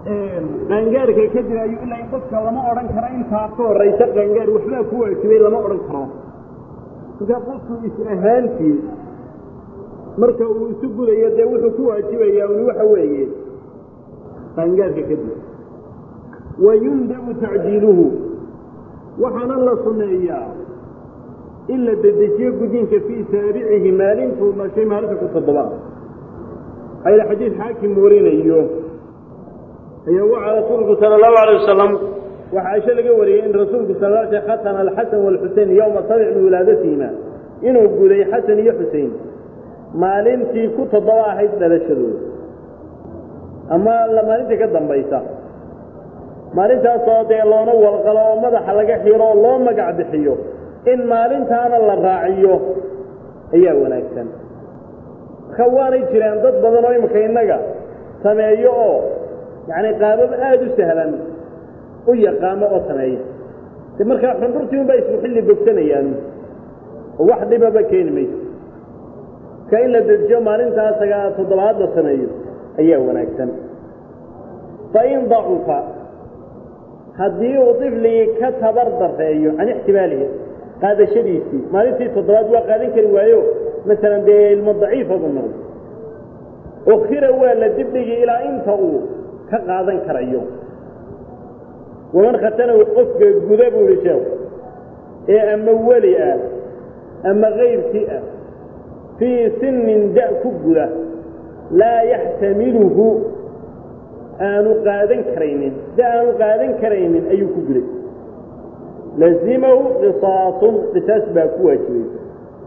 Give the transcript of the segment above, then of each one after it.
qaangaarka kadib ayuu ilaa in dadka lama odhan karo intaa ka horaysa qaangaar waxbaa ku waajibay lama odhan karo markaa qofku is ahaantii marka uu isu gudayo dee wuxuu ku waajibayaa uni waxa weeye qaangaarka kadib wayundabu tacjiiluhu waxaana la sunneeyaa in la dedejiyo gudinka fii saabicihi maalintuu dhashay maalinta ku toddobaad ayla xadiid xaakim warinayo ayaa waxaa rasuulku sala allahu alay wasalam waxaa caisho laga wariyey in rasuulku sal l sl khatana alxasan waalxusein yowma sabic min wilaadatihima inuu guday xasan iyo xusein maalintii ku toddoba ahayd dhalashadooda ama maalintii ka dambaysa maalintaasoo dee loona walqalo oo madaxa laga xiro oo loo magac bixiyo in maalintaana la raaciyo ayaa wanaagsan marka waanay jiraan dad badan oo imika innaga sameeyo oo yacni qaabab aada u sahlan u yaqaano oo sameeya de markaa xundhurtii unbaa isku xilli bogsanayaan oo wax dhibaba keeni mayso marka in la dejiyo maalintaa sagaa toddobaad la sameeyo ayaa wanaagsan fa in dacufa haddii uu difligii ka tabar dareeyo can ixtimaalihi qaadashadiisii maalintii toddobaad waa qaadan kari waayo masalan dee ilmo daciifadu noqdo ukhira waa la dibdhigii ilaa inta uu ka qaadan karayo waman khatanahu qofka guda buu ihi sheekhu ee ama weli ah ama kayrkii ah fii sinin da' ku guda laa yaxtamiluhu aanu qaadan karaynin da aanu qaadan karaynin ayuu ku guday lazimahu qisaasun qisaas baa ku waajibaysa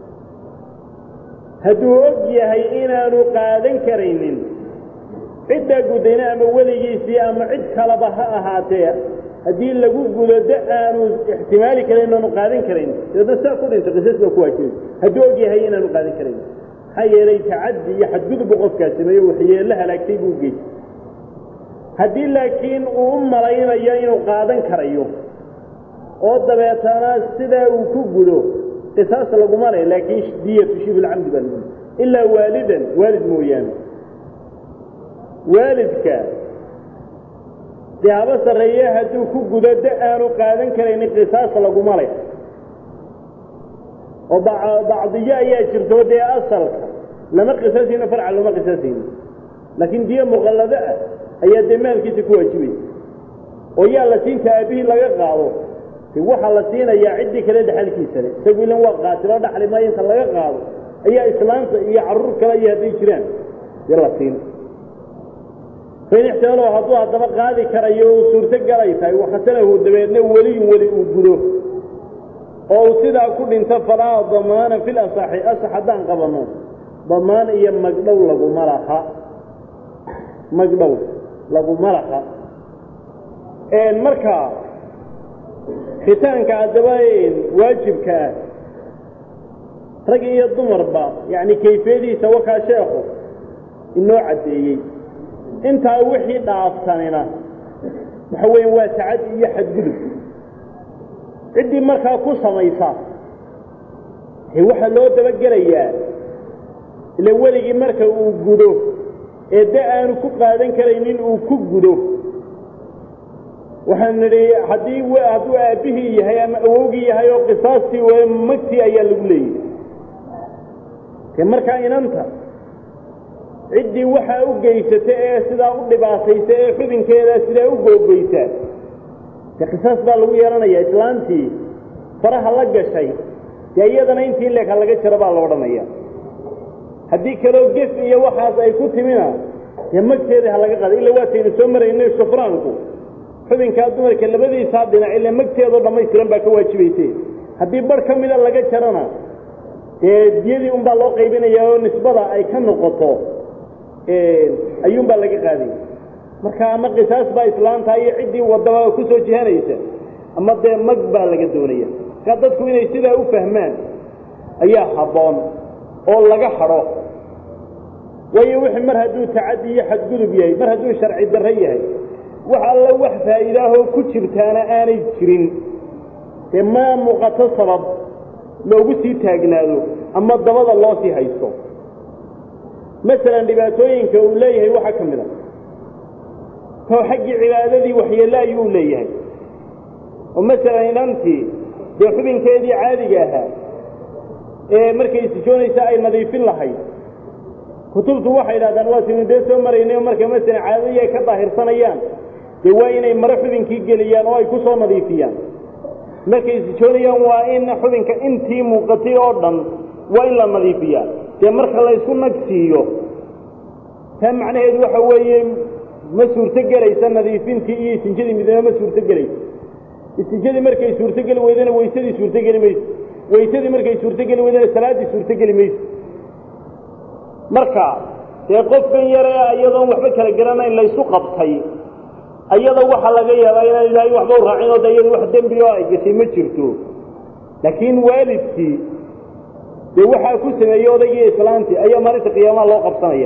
hadduu og yahay inaanu qaadan karaynin ciddaa gudayna ama weligiisii ama cid kaleba ha ahaatee haddii lagu gudo da aanu ixtimaali karayn inaanu qaadan karayn dabeedna saa ku dhinto qisaas baa ku waajibaysa hadduu og yahay inaanu qaadan karayn maxaa yeelay tacaddi iyo xadgudubbu qofkaa sameeyo waxyeello halaagtay buu geystay haddii laakiin uu u malaynayo inuu qaadan karayo oo dabeetana sidaa uu ku gudo qisaas laguma leh laakiin diyatu shibulcamdi baa lagu ilaa waalidan waalid mooyaane waalidka dee haba sarreeye hadduu ku gudo da aanu qaadan karaynin qisaas laguma leh oo bacdiyo ayaa jirto dee asalka lama qisaasayno farca looma qisaasayno laakiin diyo muqallado ah ayaa dee maalkiisa ku waajibaysa oo yaa la siinta aabbihii laga qaado de waxaa la siinayaa ciddii kale dhexalkiisa le isagu ilan waa qaatiloo dhaxli maayo inta laga qaado ayaa islaanta iyo carruur kale iyo hadday jiraan dee la siin fain ixtimaalo hadduu haddaba qaadi karayo uu suurto galay tahay wakhatanahu dabeedna weliyun weli uu gudo oo uu sidaa ku dhinto falaa damaana fil asaxi asax haddaan qabanno damaan iyo magdhow laguma laha magdhow laguma laha marka khitaanka haddaba waajibka ah rag iyo dumarba yacni kayfiyadiisa wakaa sheekhu inoo caddeeyey intaa wixii dhaafsanina waxa weeye waa tacadi iyo xadgudub ciddii markaa ku samaysa waxaa loo dabagelayaa ila weligii marka uu gudo ee da aanu ku qaadan karaynin uu ku gudo waxaan nidhi haddii hadduu aabbihii yahay ama awowgii yahay oo qisaastii w magtii ayaa lagu leeyahy de markaa inanta ciddii waxaa u geysata ee sidaa u dhibaataysa ee xubinkeeda sidaa u googoysa de qisaas baa lagu yeelanaya islaantii faraha la gashay dee iyadana intii leeka laga jaro baa la odhanaya haddii kaloo gef iyo waxaas ay ku timina dee magteedii ha laga qaada illa waataynu soo maraynay shufraanku xubinkaa dumarka labadiisaa dhinac ila magteedoo dhammaystiran baa ka waajibayse haddii bar ka mida laga jarana dee diyadii unbaa loo qaybinaya oo nisbada ay ka noqoto ayuunbaa laga qaaday marka ama qisaas baa islaanta iyo ciddii wadaba ku soo jihanaysa ama dee mag baa laga doonaya markaa dadku inay sidaa u fahmaan ayaa habboon oo laga hadho waayo wixii mar hadduu tacaddi iyo xadgudub yahay mar hadduu sharci darro yahay wax alla wax faa'iidaahoo ku jirtaana aanay jirin dee ma muuqato sabab loogu sii taagnaado ama dabada loo sii haysto masalan dhibaatooyinka uu leeyahay waxaa ka mid a oo xaggii cibaadadii waxyeello ayuu leeyahay oo masalan inantii dee xubinkeedii caadiga ahaa ee markay sijoonaysa ay nadiifin lahayd kutubtu waxay idhahdaan waa sinu dee soo maraynay oo marka masalan caadadii ay ka daahirsanayaan dee waa inay maro xubinkii geliyaan oo ay ku soo nadiifiyaan markay sijoonayaan waa in xubinka intii muuqatay oo dhan waa in la nadiifiyaa dee marka la ysku nag siiyo taa macnaheedu waxa weeye ma suurto gelaysa nadiifintii iyo istinjadii midnimo ma suurto gelaysa istinjadii markay suurtogeli weydana weysadii suurtogeli mayso weysadii markay suurtogeli weydana salaaddii suurtogeli mayso marka dee qofkan yare iyadoon waxba kala garanayn laysu qabtay ayada waxaa laga yaabaa inaan ilaahay waxba u raacin oo de iyada wax dembi oo ay gashay ma jirto laakiin waalidkii dee waxaa ku sameeyey odaygii islaantii ayaa maalinta qiyaamaha loo qabsanaya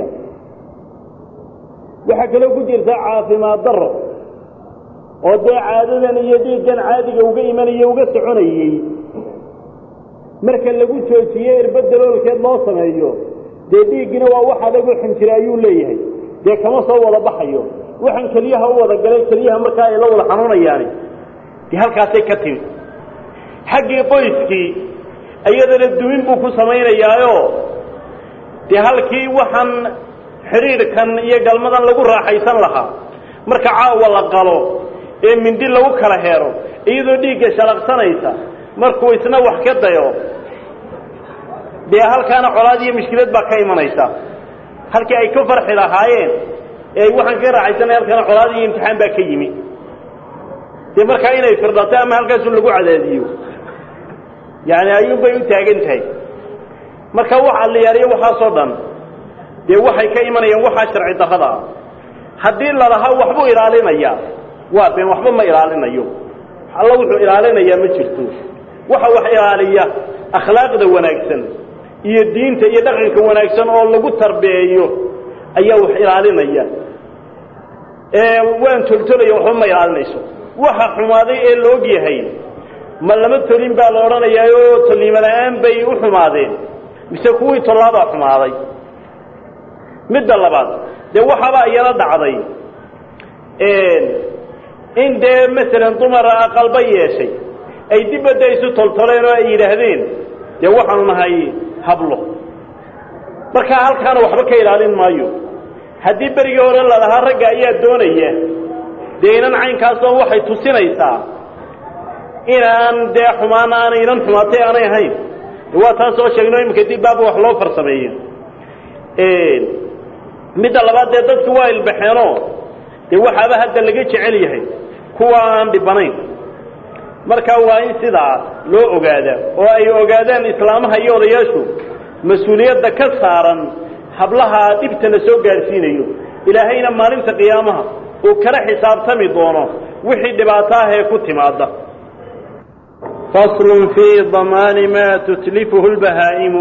waxaa kaloo ku jirta caafimaad daro oo dee caadadan iyo dhiiggan caadiga uga imanaya uga soconayey marka lagu joojiye irbadaloolkeed loo sameeyo dee dhiiggina waa wax adagoo xinjira ayuu leeyahay dee kama soo wada baxayo waxaan keliyaha u wada galay keliyaha markaa ay la wada xanuunayaani dee halkaasay ka timi xaggii qoyskii iyadana dumin buu ku samaynayaayo dee halkii waxaan xidhiidhkan iyo galmadan lagu raaxaysan lahaa marka caawa la qalo ee mindi lagu kala heero iyadoo dhiigga shalaqsanaysa markuu isna wax ka dayo dee halkaana colaad iyo mushkilad baa ka imanaysa halkii ay ka farxi lahaayeen ee waxaan ka raaxaysanay halkaana colaad iyo imtixaan baa ka yimi dee markaa inay firdhato ama halkaasu lagu cadaadiyo yani ayuunbay u taagan tahay marka wax alliyaariyo waxaasoo dhan dee waxay ka imanayaan waxaa sharci darrada ah haddii lalahaa waxbuu ilaalinayaa waa been waxba ma ilaalinayo alla wuxuu ilaalinayaa ma jirto waxa wax ilaaliya akhlaaqda wanaagsan iyo diinta iyo dhaqanka wanaagsan oo lagu tarbeeyo ayaa wax ilaalinaya ee waan toltolaya waxba ma ilaalinayso waxa xumaaday ee la og yahay ma lama tolin baa la odhanayaa oo tolnimo la-aan bay u xumaadeen mise kuwii tollaabaa xumaaday midda labaad dee waxaabaa iyala dhacday in dee masalan dumara aqalba yeeshay ay dibadda isu toltoleen oo ay yidhaahdeen dee waxaanu nahay hablo markaa halkaana waxba ka ilaalin maayo haddii berigii hore lalahaa ragga ayaa doonaya dee inan caynkaasoo waxay tusinaysaa inaan dee xumaan aanay inan xumaatay aanay ahayn waa taasoo sheegno iminka dib baaba wax loo farsameeyo midda labaad dee dadki waa ilbaxeenoo dee waxaaba hadda laga jecel yahay kuwa aan dhibanayn markaa waa in sidaa loo ogaadaa oo ay ogaadaan islaamaha iyo odayaashu mas-uuliyadda ka saaran hablaha dhibtana soo gaadhsiinayo ilaahayna maalinta qiyaamaha uu kala xisaabtami doono wixii dhibaato ah ee ku timaada faslun fii damaani maa tutlifuhu lbahaa'imu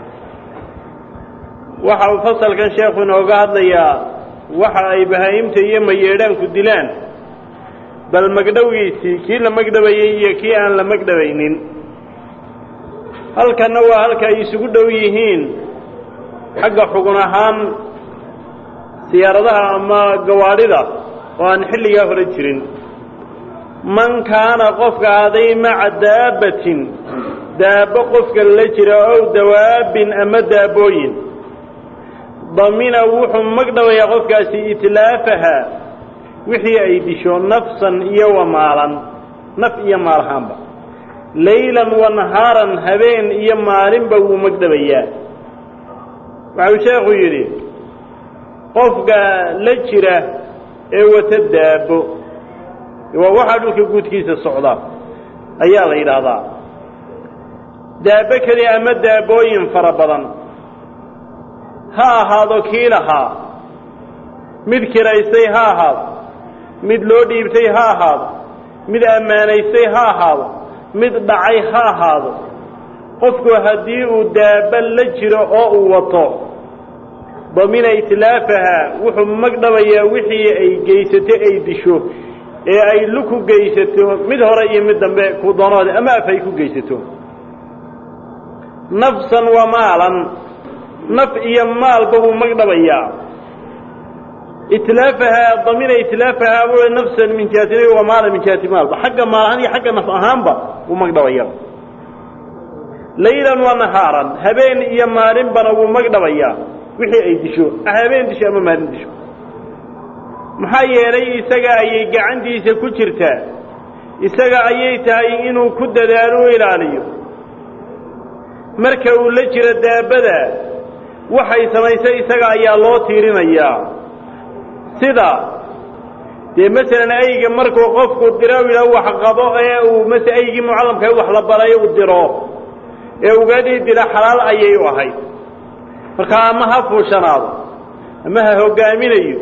waxa uu fasalkan sheekhu inooga hadlayaa waxa ay bahaa'imta iyo mayeedhaanku dilaan bal magdhowgiisii kii la magdhabayey iyo kii aan la magdhabaynin halkanna waa halka ay isugu dhow yihiin xagga xugun ahaan siyaaradaha ama gawaadhida oo aan xilligaa hore jirin man kaana qofka aday maca daabbatin daabbo qofka la jira ow dawaabin ama daabooyin damina wuxuu magdhabayaa qofkaasi itlaafaha wixii ay disho nafsan iyo wa maalan naf iyo maalahaanba laylan wa nahaaran habeen iyo maalinba wuu magdhabayaa waxau sheekhu yidhi qofka la jira ee wata daabo waa waxaa dhulka guudkiisa socda ayaa la yidhaahdaa daabo keliya ama daabooyin fara badan ha ahaado kii lahaa mid kiraystay ha ahaado mid loo dhiibtay ha ahaado mid ammaanaystay ha ahaado mid dhacay ha ahaado qofku haddii uu daaba la jiro oo uu wato damina itlaafaha wuxuu magdhabayaa wixii ay geysato ay disho ee ay luku geysato mid hore iyo mid dambe ku doonoode ama af ay ku geysato nafsan wa maalan naf iyo maalba wuu magdhabayaa itlaafahaa damina itlaafahaa w nafsan min jihati wa maala min jihati maalba xagga maal ahaan iyo xagga naf ahaanba wuu magdhabaya laylan wa nahaaran habeen iyo maalinbana wuu magdhabayaa wixii ay disho habeen disho ama maalin disho maxaa yeelay isaga ayay gacantiisa ku jirtaa isaga ayay tahay inuu ku dadaalo u ilaaliyo marka uu la jiro daabada waxay samaysay isaga ayaa loo tiirinayaa sida dee masalan ayga markuu qofku diro yidhaah wax qabo ee uu mase aygii mucallamka wax la baray u diro ee ugaadhii dila xalaal ayay u ahayd markaa ama ha fuushanaado ama ha hoggaaminayo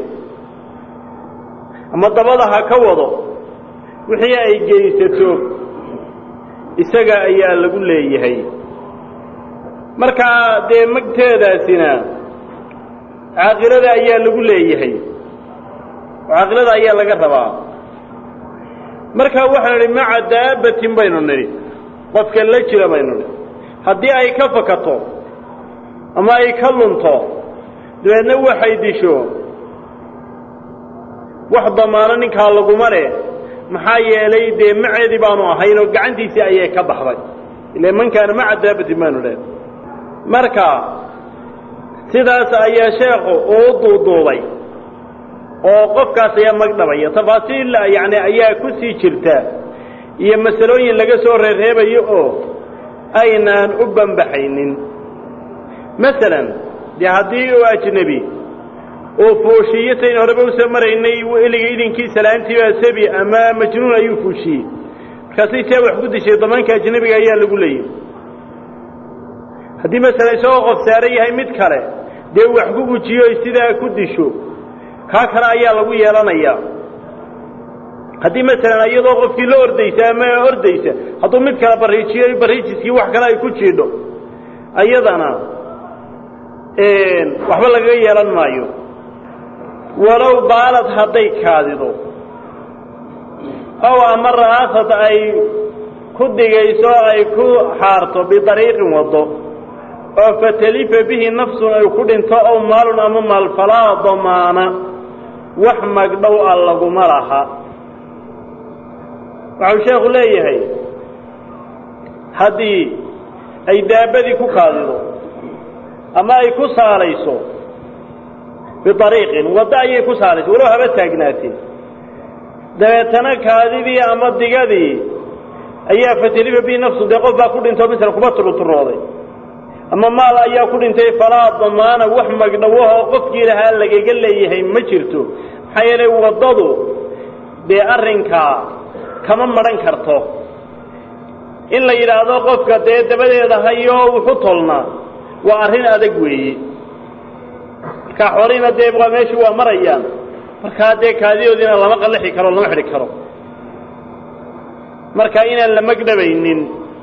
ama dabada ha ka wado wixii ay geysato isaga ayaa lagu leeyahay markaa dee magteedaasina caaqilada ayaa lagu leeyahay caaqilada ayaa laga rabaa marka waxaanu nidhi maca daabatin baynu nidhi qofka la jira baynu nidhi haddii ay ka fakato ama ay ka lunto dabeedna waxay disho wax damaano ninkaa laguma leh maxaa yeelay dee maceedii baanu ahayn oo gacantiisii ayay ka baxday ile man kaana maca daabatin baanu dheh marka sidaas ayaa sheekhu uu duuduubay oo qofkaas ayaa magdhabaya tafaasiil yacni ayaa ku sii jirta iyo masalooyin laga soo reerreebayo oo aynaan u bambaxaynin masalan dee haddii uu ajnebi uu fuushiyo sayn horeba usoo maraynay eliga idinkiisa la-aantiibaa sabi ama majnuun ayuu fuushiyey markaasay see wax ku dishay damaanka ajnebiga ayaa lagu leeyay haddii masalan isagoo qof saaran yahay mid kale dee wax ku gujiyo sidaa ku disho kaa kale ayaa lagu yeelanayaa haddii masalan iyadoo qofkii la ordaysa ama ordaysa hadduu mid kale bariijiyo bariijiskii wax kale ay ku jiidho ayadana waxba lagaga yeelan maayo walow baalad hadday kaadido ow ama ra'aasad ay ku digayso ay ku xaarto bidariiqin waddo oo fatalifa bihi nafsun ay ku dhinto ow maalun ama maal falaa damaana wax magdhow a laguma laha waxau sheekhu leeyahay haddii ay daabadii ku kaadido ama ay ku saalayso biariiqin waddo ayay ku saalayso walow haba taagnaatee dabeetana kaadidii ama digadii ayaa fatalifa bihi nafsu dee qof baa ku dhinto misla kuma turuturooday ama maal ayaa ku dhintay falaa damaana wax magdhowahoo qofkii lahaa lagaga leeyahay ma jirto maxaa yeelay waddadu dee arrinkaa kama madhan karto in la yidhaahdo qofka dee dabadeeda hayo wuxu tolnaa waa arrin adag weeye markaa xoolihiina dee waa meeshii waa marayaan markaa dee kaadidoodiina lama qallixi karo lama xidhi karo marka inaan la magdhabaynin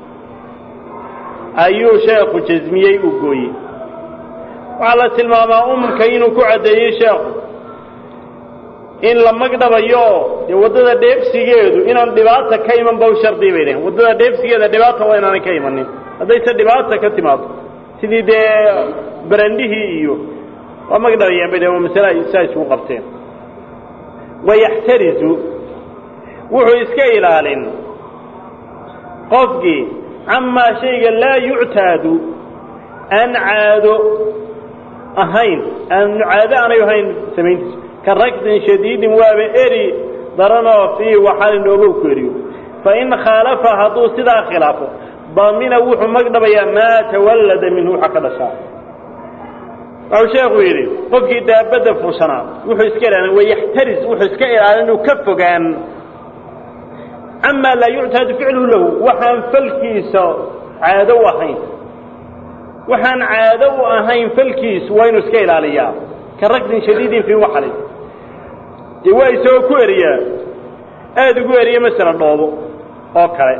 ayuu sheekhu jasmiyey uu gooyey waxaa la tilmaamaa umka inuu ku caddeeyey sheekhu in la magdhabayo dee waddada dheefsigeedu inaan dhibaata ka iman ba u shardi bay dhaheen waddada dheefsigeeda dhibaata waa inaanay ka imanin haddayse dhibaata ka timaado sidii dee barandhihii iyo waa magdhabayaan bay dhaheen waa masale ay saa isugu qabteen wayaxtarizu wuxuu iska ilaalin qofkii camaa shayga laa yuctaadu aan caado ahayn aan caado aanay ahayn samayntiisu ka ragdin shadiidin waaba eri daranoo fii waxaalin dhoobow ku eriyo fain khaalafa hadduu sidaa khilaafo damina wuxuu magdhabayaa maa tawallada minhu waxa ka dhashaa waxuu sheekhu yidhi qofkii daabadda fuushanaa wuxuu iska ilaalin wayaxtaris wuxuu iska ilaalin inuu ka fogaan camaa laa yuctaadu ficluhu lahu waxaan falkiisa caado u ahayn waxaan caado u ahayn falkiisu waa inuu iska ilaaliyaa ka ragdin shadiidin fii waxalin dee waa isagoo ku eriyaa aada ugu eriya masala dhoobo oo kale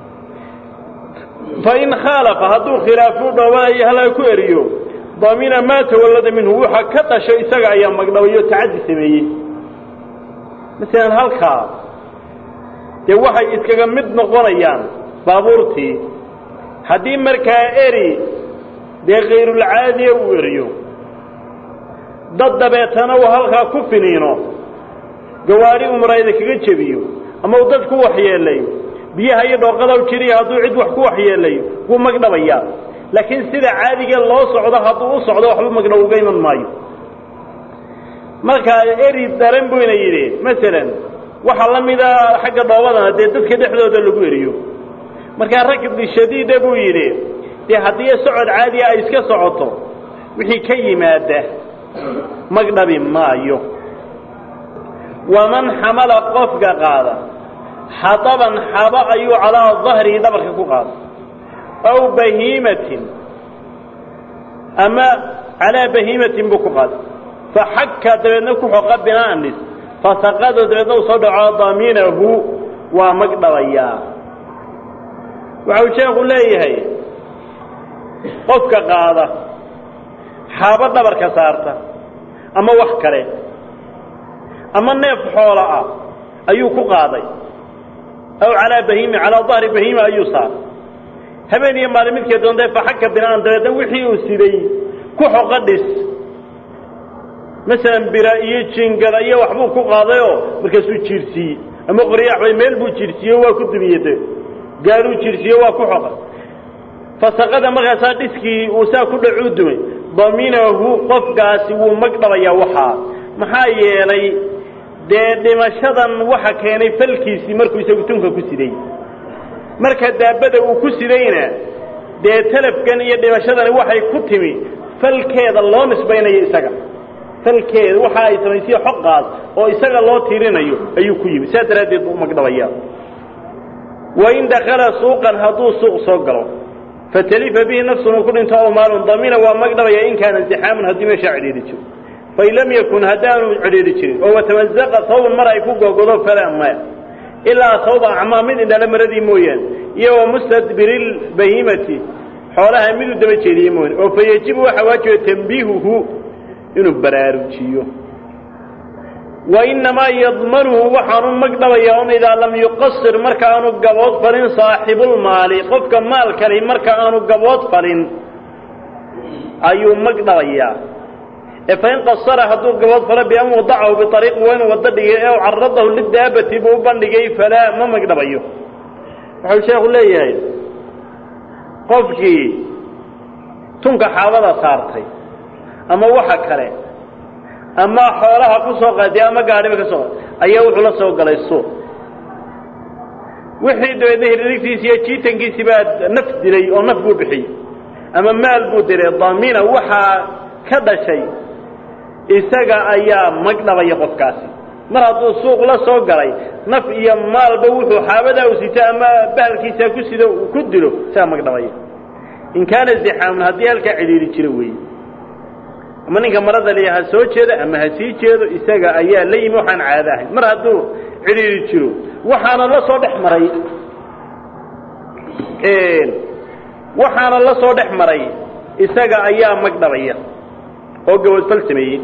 fain khaalafa hadduu khilaafuu dhoobanayo halaa ku eriyo damina maa tawallada minhu waxa ka dhasho isaga ayaa magdhabayo tacaddi sameeyey masalan halkaa dee waxay iskaga mid noqonayaan baabuurtii haddii markaa eri dee kayrulcaadiya uu eriyo dad dabeetana uu halkaa ku finiino gawaari uu muraayada kaga jebiyo ama uu dad ku waxyeelayo biyaha iyo dhooqada u jiriya hadduu cid wax ku waxyeelayo wuu magdhabayaa laakiin sida caadiga loo socdo hadduu u socdo waxba magdhow uga iman maayo markaa eri daran buu ina yidhi masalan waxaa la mida xagga dhoobadana dee dadka dhexdooda lagu eriyo markaa rakbi shadiida buu yidhi dee haddii socod caadiya ay iska socoto wixii ka yimaada magdhabi maayo waman xamala qofka qaada xadaban xaba ayuu calaa dahrihi dhabarka ku qaada aw bahiimatin ama calaa bahiimatin buu ku qaada faxaka dabeedna ku xoqa binaanis fasaqado dabeedna uu soo dhaco daminahu waa magdhabayaa waxa uu sheekhu leeyahay qofka qaada xaabo dhabarka saarta ama wax kale ama neef xoola ah ayuu ku qaaday aw calaa bahiimi calaa dahri bahiima ayuu saaray habeen iyo maalin midkee doontae faxaka binaan dabeedna wixii uu siday ku xoqa dhis masalan bira iyo jingada iyo waxbuu ku qaadayoo markaasuu jiirsiiyey ama qoryaaxbay meel buu jiirsiiye waa ku dumiyey de gaaruu jiirsiiye waa ku xoqa fasaqada markaasaa dhiskii uu saa ku dhacuu dumay daminahu qofkaasi wuu magdhabayaa waxaa maxaa yeelay dee dhimashadan waxa keenay falkiisii markuu isagu tunka ku siday marka daabada uu ku sidayna dee talafkan iyo dhimashadani waxay ku timi falkeeda loo nisbaynayo isaga falkeeda waxa ay samaysay xoqaas oo isaga loo tiirinayo ayuu ku yimi saas daraaddeed buu magdhabayaa wain dakala suuqan hadduu suuq soo galo fatalifa bihi nafsun uu ku dhinto aw maalun damina waa magdhabaya in kaana intixaamun haddii meeshaa cidhiidhi jiro fain lam yakun haddaanu cidhiidhi jirin oo watamazaqa sawban mar ay ku gogodo falaa maya ilaa sawba acmaa mid indhala maradii mooyaane iyo wa mustadbiri lbahiimati xoolaha miduu daba jeediye mooyaane oo fa yejibu waxaa waajiba tambiihuhu inuu baraarujiyo wainamaa yadmanuhu waxaanu magdhabayaa un idaa lam yuqasir marka aanu gabood falin saaxibulmaali qofka maalkali marka aanu gabood falin ayuu magdhabayaa ee fain qasara hadduu gabood falo bian wadacahu biariiqi waa inuu waddo dhigay ee caradahu lidaabati buu u bandhigay falaa ma magdhabayo wuxuu sheekhu leeyahay qofkii tunka xaabada saartay ama waxa kale ama xoolaha ku soo qaadiy ama gaadhiba ka soo qaad ayaa wuxuu la soo galay suuq wixii dabeedna hiririgtiisi iyo jiitankiisii baa naf dilay oo naf buu bixiyey ama maal buu dilay damina waxaa ka dhashay isaga ayaa magdhabaya qofkaasi mar hadduu suuq la soo galay naf iyo maalba wuxuu xaabadaa u sito ama bahalkiisaa ku sido ku dilo isagaa magdhabaya in kaana zixaamun haddii halkaa cidhiiri jiro weeye ama ninka marada liya ha soo jeedo ama ha sii jeedo isaga ayaa la yimi waxaan caado ahayn mar hadduu cidhiiri jiro waxaana la soo dhex maray waxaana la soo dhex maray isaga ayaa magdhabaya oo gabadfal sameeyey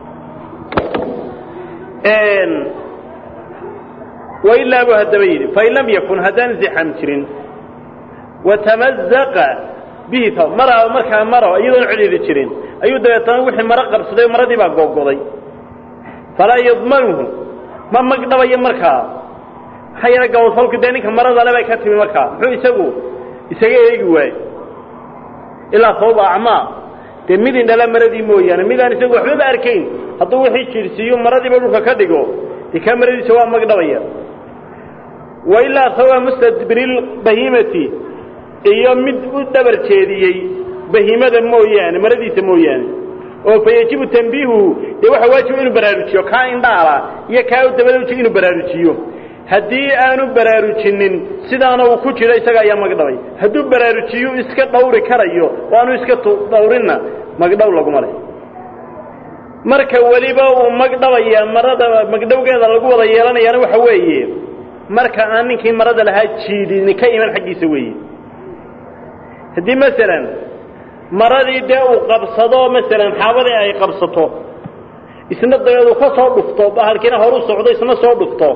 wailaa buu haddaba yidhi fain lam yakun haddaan zixam jirin watamazaqa bihi mara markaa maro iyadoon cidhiiri jirin ayuu dabeetana wixii maro qabsaday maradii baa googoday falaa yadmanuhu ma magdhabayo markaa maxaa yeele gabadfalku dee ninka maradale bay ka timi markaa muxuu isagu isaga eegi waaye ilaa sabab acmaa dee mid indhala maradii mooyaane midaan isagu waxbaba arkayn hadduu wixii jiirsiiyo maradiiba dhulka ka dhigo dee kaa maradiisa waa magdhabaya wa ilaa sababa mustadbiril bahiimati iyo mid u dhabar jeediyey bahiimada mooyaane maradiisa mooyaane oo fa yajibu tambiihuhu dee waxa waajiba inuu baraarujiyo kaa indhaala iyo kaa u dabadauji inuu baraarujiyo haddii aanu baraarujinin sidaana uu ku jiro isaga ayaa magdhabay hadduu baraarujiyu iska dhawri karayo oo aanu iska dhawrinna magdhow laguma leh marka weliba uu magdhabaya marada magdhowgeeda lagu wada yeelanayaana waxa weeye marka aan ninkii marada lahaa jiidin ka iman xaggiisa weeye haddii masalan maradii dee uu qabsado masalan xaabadii ay qabsato isna dabeed uu ka soo dhufto bahalkiina horu socdo isna soo dhufto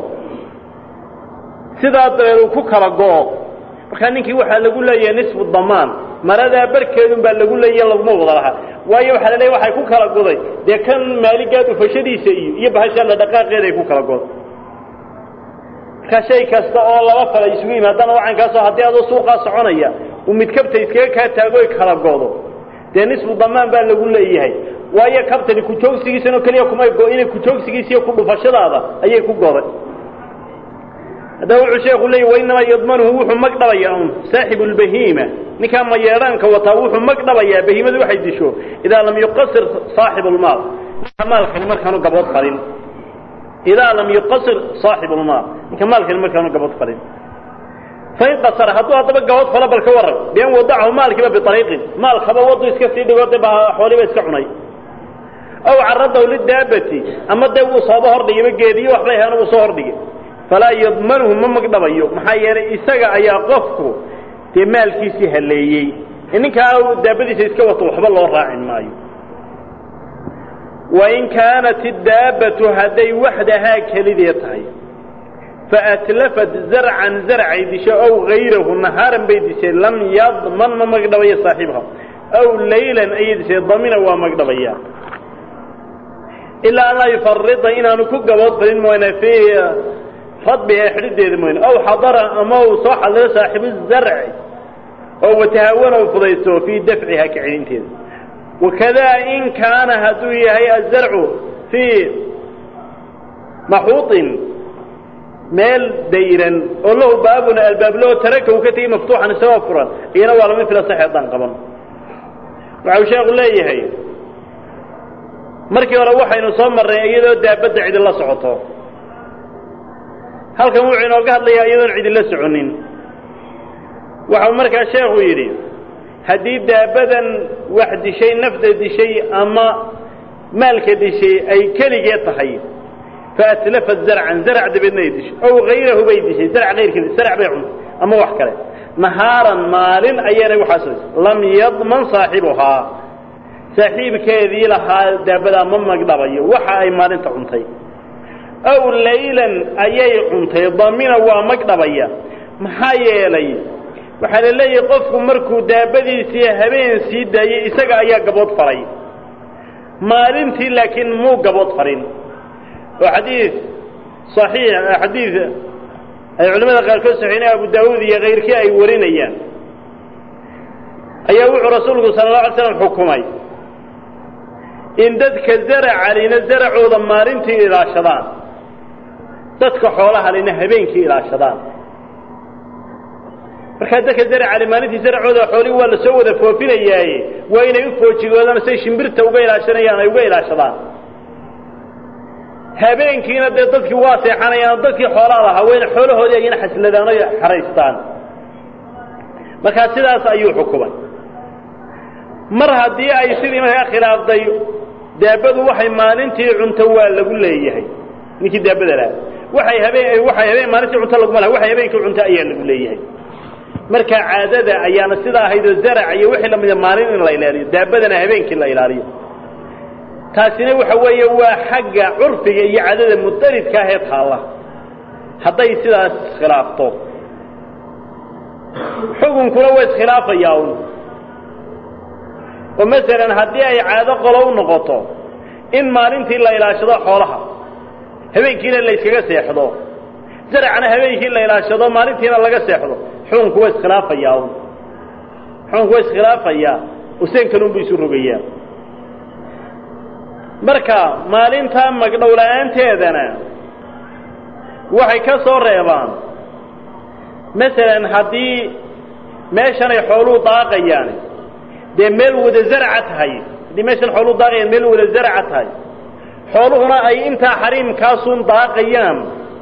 sidaa dabeed uu ku kala go'o markaa ninkii waxaa lagu leeyahay nisfu damaan maradaa barkeedun baa lagu leeyahy laguma wada lahaa waayo waxaa la leeya waxay ku kala goday dee kan maaligaa dhufashadiisa iyo iyo bahasha la dhaqaaqeeda ay ku kala goday markaa shay kasta oo laba fala isugu yimaadana wacankaasoo haddii adoo suuqaa soconaya uu mid kabta iskaga kaa taago ay kala godo dee nisfu damaan baa lagu leeyahay waayo kabtani kujoogsigiisan oo keliya kumay go-ine kujoogsigiisa iyo ku dhufashadaada ayay ku goday haddaba wuxuu sheeku leeyay wainamaa yadmanuhu wuxuu mag dhabayaa un saaxibu lbahiima ninkaa mayeedhaanka wataa wuxuu mag dhabayaa bahiimadu waxay disho idaa lam yuqasir saaxibu lmaal ninka maalkani markaanu gabood falin idaa lam yuqasir saaxibu lmaal ninka maalkani markaanu gabood falin fain qasara hadduu haddaba gabood falo bal ka warran bian wadacahu maalkiiba biariiqin maalkaba wadu iska sii dhigo de ba xooliba iska cunay aw caradahu lidaabati ama dee wuu sooba hordhigayba geediyo waxbay ahaana wuu soo hordhigay falaa yadmanuhu ma magdhabayo maxaa yeelay isaga ayaa qofku dee maalkiisii haleeyey ninkaa daabadiisa iska wato waxba loo raacin maayo wain kaanat idaabbatu hadday waxdahaa kelidee tahay faatlafat zarcan zarcay disho ow gayrahu nahaaran bay dishay lam yadman ma magdhabayo saaxiibha aw laylan ayay dishay damina waa magdhabaya ilaa an laa yufarida inaanu ku gabood falin mooyne fii radbiha xidhideeda mooyne aw xadara ama uu soo xadiro saaxibu zarci oo watahawana u fudaysto fii dafciha kacelinteeda wakadaa in kaana hadduu yahay azarcu fii maxuuطin meel dayran oo lahu baabuna albaablaho taraka uu ka tegey maftuuxan isagoo furan iyana waa lama fila sax haddaan qaban waxau sheekhu leeyahay markii hore waxaynu soo marnay iyadoo daabadda cidi la socoto halkan wuxuu inooga hadlayaa iyadoon cidi la soconin waxau markaa sheekhu yidhi haddii daabadan wax dishay nafda dishay ama maalka dishay ay keligee tahay faatlafat zarcan zarc dabeedna ay dishay ow hayrahu bay dishay zarc hayrkeed zarc bay cuntay ama wax kale nahaaran maalin ayaanay waxaas lam yadman saaxibuhaa saaxiibkeedii lahaa daabadaa ma magdhabayo waxa ay maalinta cuntay aw laylan ayay cuntay damina waa magdhabaya maxaa yeelay waxaa la leeyahay qofku markuu daabadiisii habeen sii daayey isaga ayaa gabood faray maalintii laakiin muu gabood farin oo xadiid صaxiix xadiid ay culamada qaarkood saxiinay abu daawuud iyo kayrkii ay warinayaan ayaa wuxuu rasuulku sala اlه alay slam xukumay in dadka zaracalina zaracooda maalintii ilaashadaan dadka xoolahalina habeenkii ilaashadaan markaa dadka zaracali maalintii zaracooda xoolihii waa la soo wada foofinayaaye waa inay u foojigoodaan say shimbirta uga ilaashanayaan ay uga ilaashadaan habeenkiina dee dadkii waa seexanayaan dadkii xoolaa lahaa wayna xoolahoodii ayna xasladaan o xaraystaan markaa sidaas ayuu xukumay mar haddii ay sidii markaa khilaafday daabadu waxay maalintii cunto waa lagu leeyahay ninkii daabada laha waxay habeen waxay habeen maalintii cunto laguma laha waxay habeenkii cunto ayaa lagu leeyahay marka caadada ayaana sidaa ahaydoo zarac iyo wixii lamida maalin in la ilaaliyo daabadana habeenkii la ilaaliyo taasina waxa weeye waa xagga curfiga iyo caadada mudaridka ahee taalla hadday sidaas iskhilaafto xukunkuna waa iskhilaafayaa un oo masalan haddii ay caado qolo u noqoto in maalintii la ilaashado xoolaha habeenkiina la yskaga seexdo zaracna habeenkii la ilaashado maalintiina laga seexdo xukunku waa iskhilaafayaa un xukunku waa iskhilaafayaa useenkanunbu isu rogayaa marka maalintaa magdhow la-aanteedana waxay ka soo reebaan masalan haddii meeshan ay xooluhu daaqayaan dee meel wada zarca tahay haddii meeshan xooluhu daaqayaan meel wada zarca tahay xooluhuna ay intaa xariimkaasun daaqayaan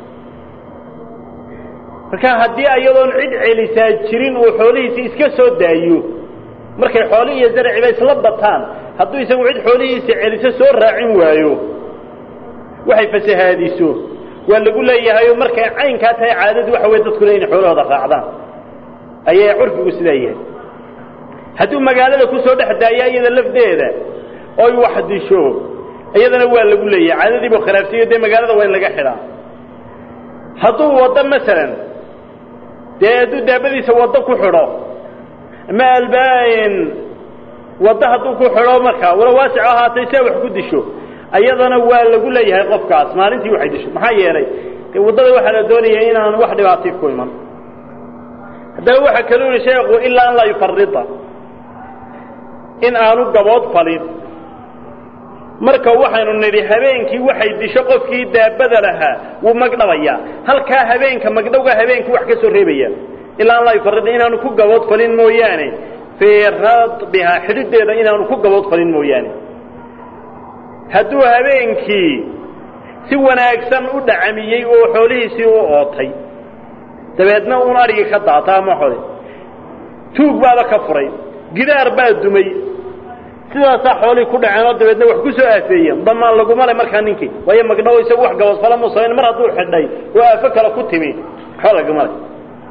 marka haddii ayadoon cid celisaa jirin uu xoolihiisi iska soo daayo markay xooli iyo zarciba isla bataan hadduu isagu cid xoolihiisa celiso soo raacin waayo waxay fasahaadiso waa lagu leeyahayo markay caynkaa tahay caadadu waxa weye dadkuna inay xoolahooda raacdaan ayay curfigu sidaa yahay hadduu magaalada ku soo dhex daaya iyada lafdeeda oy wax disho iyadana waa lagu leeyahay caadadii buu khilaafsayo dee magaalada waa in laga xidhaa hadduu waddo masalan dee hadduu daabadiisa waddo ku xidho ama albaain waddo hadduu ku xidho markaa wala waasic ahaatay see wax ku disho ayadana waa lagu leeyahay qofkaas maalintii waxay disho maxaa yeelay dee waddada waxaa la doonaya inaan wax dhibaatay ku iman haddaba waxaa kaluu yihi sheekhu ilaa an laa yufarida in aanu gabood falin marka waxaynu nidhi habeenkii waxay disho qofkii daabada lahaa wuu magdhabayaa halkaa habeenka magdhowga habeenkii wax ka soo reebaya ilaa an laa yufarida inaanu ku gabood falin mooyaane fii radbihaa xidhideeda inaanu ku gabood falin mooyaane hadduu habeenkii si wanaagsan u dhacamiyey oo xoolihiisii u ootay dabeedna uun adhigii ka daata ama xole tuug baaba ka furay gidaar baa dumay sidaasaa xoolihii ku dhaceen oo dabeedna wax ku soo aafeeyeen damaan laguma le markaa ninkii waayo magdhawo isagu wax gabadfala mu samayn mar hadduu xidhay oo aafo kale ku timi waxba laguma le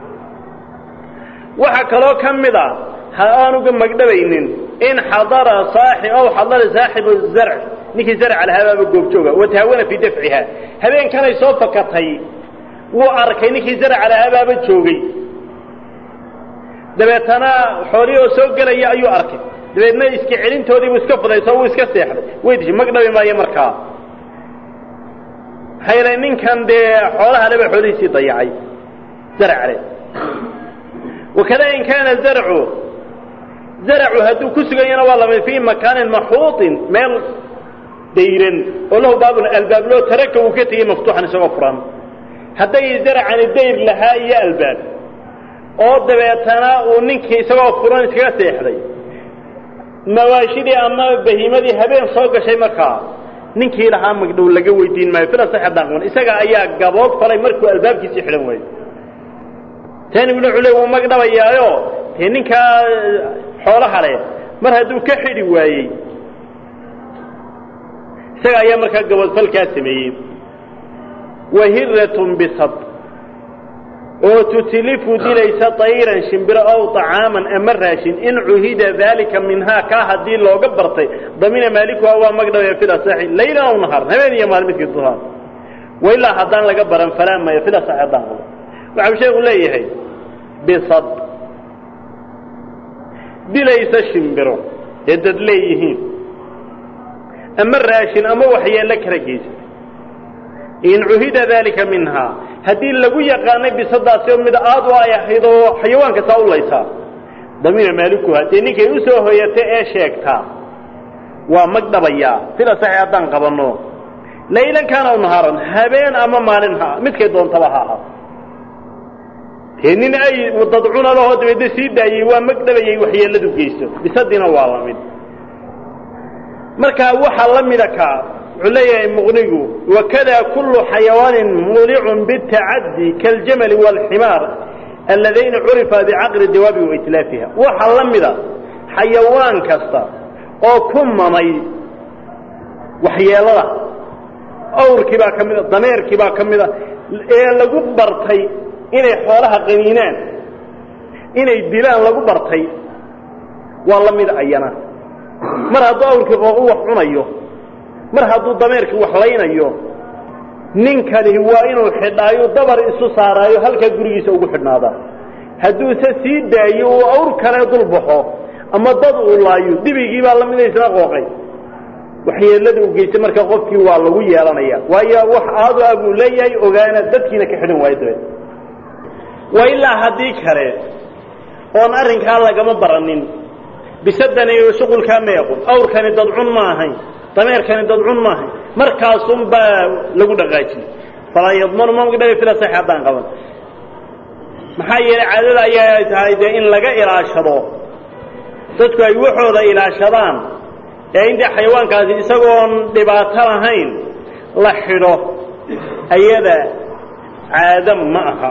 waxaa kaloo ka mid a ha aanuga magdhabaynin in xadara saaxib aw xadara saaxibu zarc ninkii zarca lahabaaba goobjooga watahaawana fii dafciha habeenkanay soo fakatay wuu arkay ninkii zarca lahabaaba joogay dabeetana xoolihii oo soo gelaya ayuu arkay dabeedna iska celintoodii buu iska fudayso wuu iska seexday way dishay magdhabi maayo markaa maxaa yeelay ninkan dee xoolaha leba xoolihiisii dayacay zarcale wakada in kaana zarcu zarcu hadduu ku suganyana waa lamid fii makaanin maxuuطin meel dayran oo lahu baabun albaab loo taraka uu ka tegey maftuuxan isagoo furan hadday zarcani dayr lahaa iyo albaab oo dabeetana uu ninkii isagoo furan iskaga seexday mawaashidii ama bahiimadii habeen soo gashay markaa ninkii lahaa magdhow laga weydiin maayo fila sax haddaan qaban isaga ayaa gabood falay markuu albaabkiisii xidhan waayo taaniguna wuxuu le wuu magdhabayaayo dee ninkaa xoolaha leh mar hadduu ka xidhi waayey isaga ayaa markaa gaboodfalkaa sameeyey wahiratun bisad oo tutilifu dilaysa tayran shimbiro ow طacaaman ama raashin in cuhida daalika minhaa kaa haddii looga bartay damina maalikuha waa magdhabaya fil asaxi laylan aw nahaar habeen iyo maalin midkii duhaa wailaa haddaan laga baran falaa maya fil asaxi haddaan qabo waxau sheeku leeyahay bisad dilaysa shimbiro ee dad leeyihiin ama raashin ama waxyeello kala geysa in cuhida daalika minhaa haddii lagu yaqaanay bisadaasi oo mid aad u ay ahayd oo xayawaanka saa u laysaa damiina maalikuha dee ninkay u soo hoyata ee sheegtaa waa magdhabayaa sida saxi haddaan qabanno laylan kaana u nahaaran habeen ama maalin ha midkay doontaba ha ahaa dee nin ay dad cunalahoo dabeedna sii daayey waa magdhabayay waxyeelladu geysto bisadiina waa la mid markaa waxaa la mida kaa wuxuu leeyahay muqnigu wakada kullu xayawaanin mulicun bitacaddi kaaljamali waalximaar alladayna curifa bicaqli dawaabi waitlaafiha waxaa la mida xayawaan kasta oo ku mamay waxyeelada awrkii baa ka mida dameerkii baa ka mida ee lagu bartay inay xoolaha qaniinaan inay dilaan lagu bartay waa la mid ayana mar hadduu awrkii qooqu wax cunayo mar hadduu dameerkii wax laynayo ninkani waa inuu xidhaayo dabar isu saaraayo halkaa gurigiisa ugu xidhnaadaa hadduuse sii daayo uu awr kale dul baxo ama dad uu laayo dibigii baa lamida isna qooqay waxyeelada u geystay marka qofkii waa lagu yeelanaya waayo wax aadu ah buu leeyahay ogaana dadkiina ka xidhan waayo dabeed waa ilaa haddii kale oon arrinkaa lagama baranin bisadani shuqulkaa meequn awrkani dadcun ma ahayn dameerkani dadcun ma ahayn markaasun baa lagu dhaqaajiyey falaa yadmanu ma magdhabi fila sax haddaan qaban maxaa yeelay caadada ayaa tahay dee in laga ilaashado dadku ay waxooda ilaashadaan ee intii xayawaankaasi isagoon dhibaato lahayn la xidho ayada caado ma aha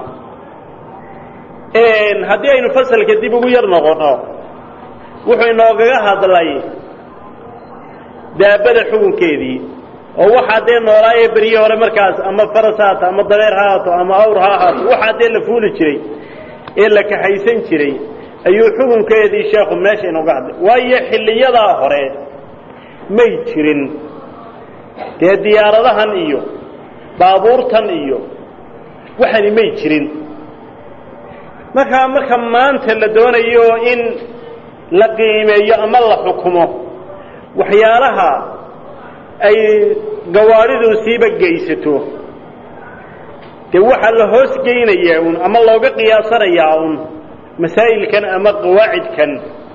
haddii aynu fasalka dib ugu yar noqono wuxuu inoogaga hadlay daabada xukunkeedii oo waxaa dee noolaaye berye hore markaas ama faras ha haato ama dabeer ha haato ama awr ha ahaato waxaa dee la fuuli jiray ee la kaxaysan jiray ayuu xukunkeedii sheekhu meesha inooga hadlay waayo xilliyadaa hore may jirin dee diyaaradahan iyo baabuurtan iyo waxani may jirin markaa marka maanta la doonayo in la qiimeeyo ama la xukumo waxyaalaha ay gawaadhidu siiba geysato dee waxaa la hoos geynayaa un ama looga qiyaasanayaa un masaa'ilkan ama qawaacidkan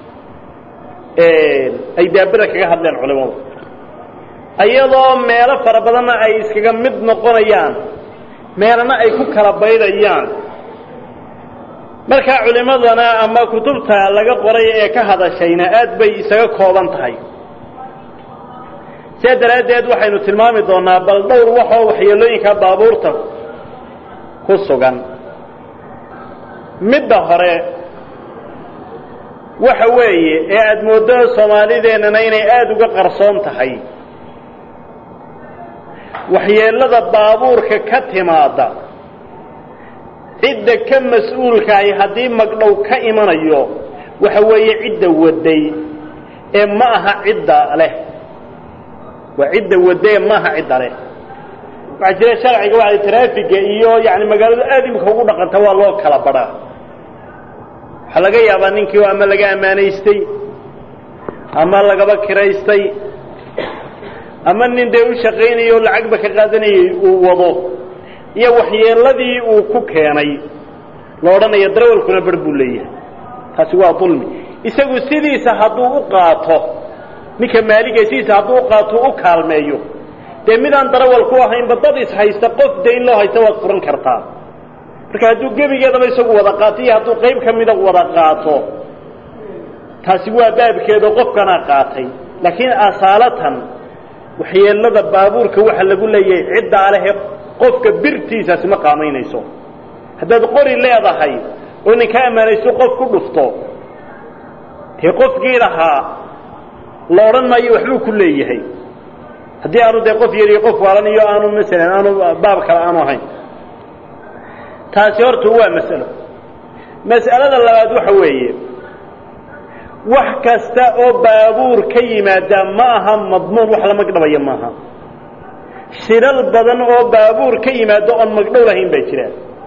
ay daabada kaga hadleen culimadu iyadoo meelo fara badanna ay iskaga mid noqonayaan meelana ay ku kala baydayaan markaa culimadana ama kutubta laga qoray ee ka hadashayna aad bay isaga kooban tahay sidaa daraaddeed waxaynu tilmaami doonaa bal dhowr waxoo waxyeelooyinka baabuurta ku sugan midda hore waxa weeye ee aada mooddo soomaalideennana inay aada uga qarsoon tahay waxyeellada baabuurka ka timaada cidda ka mas-uulkahay haddii magdhow ka imanayo waxa weeye cidda waday ee ma aha cidda leh waa cidda wadee ma aha cidda leh waxaa jira sharciga waa traafiga iyo yani magaaladu aad imika ugu dhaqanta waa loo kala badhaa waxaa laga yaabaa ninkii oo ama laga ammaanaystay ama lagaba kiraystay ama nin dee u shaqaynaya oo lacagba ka qaadanayay uu wado iyo waxyeeladii uu ku keenay la odhanaya darawalkuna bar buu leeyahay taasi waa dulmi isagu sidiisa hadduu u qaato ninka maaliga sidiisa hadduu u qaato u kaalmeeyo dee midaan darawal ku ahaynba dad is haysta qof dayn loo haysta waad furan kartaa marka hadduu gebigeedaba isagu wada qaato iyo hadduu qayb ka mida wada qaato taasi waa baabkeedo qofkanaa qaatay laakiin asaalatan waxyeelada baabuurka waxa lagu leeyahay ciddaa lehe qofka birtiisaasi ma qaamaynayso haddaad qori leedahay oo ninka ammaanaysto qof ku dhufto dee qofkii lahaa la odhan maayo waxbuu ku leeyahay haddii aanu dee qof yariyo qof waalan iyo aanu masalan aanu baab kale aanu ahayn taasi horta waa mas'alo mas'alada labaad waxa weeye wax kasta oo baabuur ka yimaada ma aha madmuun wax la magdhabaya maaha shilal badan oo baabuur ka yimaado oon magdhow lahayn baa jira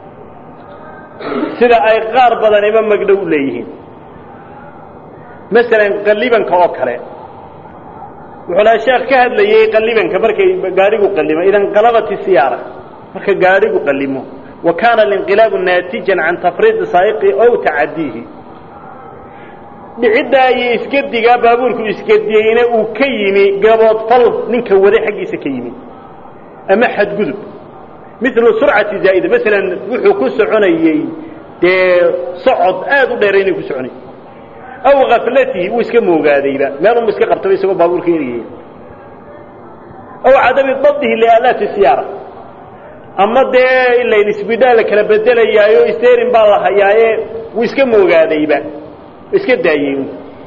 sida ay qaar badaniba magdhow u leeyihiin masalan qallibanka oo kale wuxuu lahaa sheekh ka hadlayey qallibanka markay gaadhigu qallimo idan qalabat siyaara marka gaadhigu qallimo wa kaana alinqilaabu naatijan can tafriidi saa'iqi ow tacadiihi dhiciddaa iyo isgedigaa baabuurku isgediyeyna uu ka yimi gaboodfal ninka waday xaggiisa ka yimi ama xadgudub milu surcati zaa'ida masalan wuxuu ku soconayey dee socod aad u dheeraynay ku soconay aw kaflatihi wuu iska moogaadayba meelunbu iska qabtaba isagoo baabuurka eriyaya aw cadami dabdihi liaalaati siyaara ama dee ilayn isbidhaa la kala bedelayaayo sterin baa la hayaaye wuu iska moogaadayba iska daayey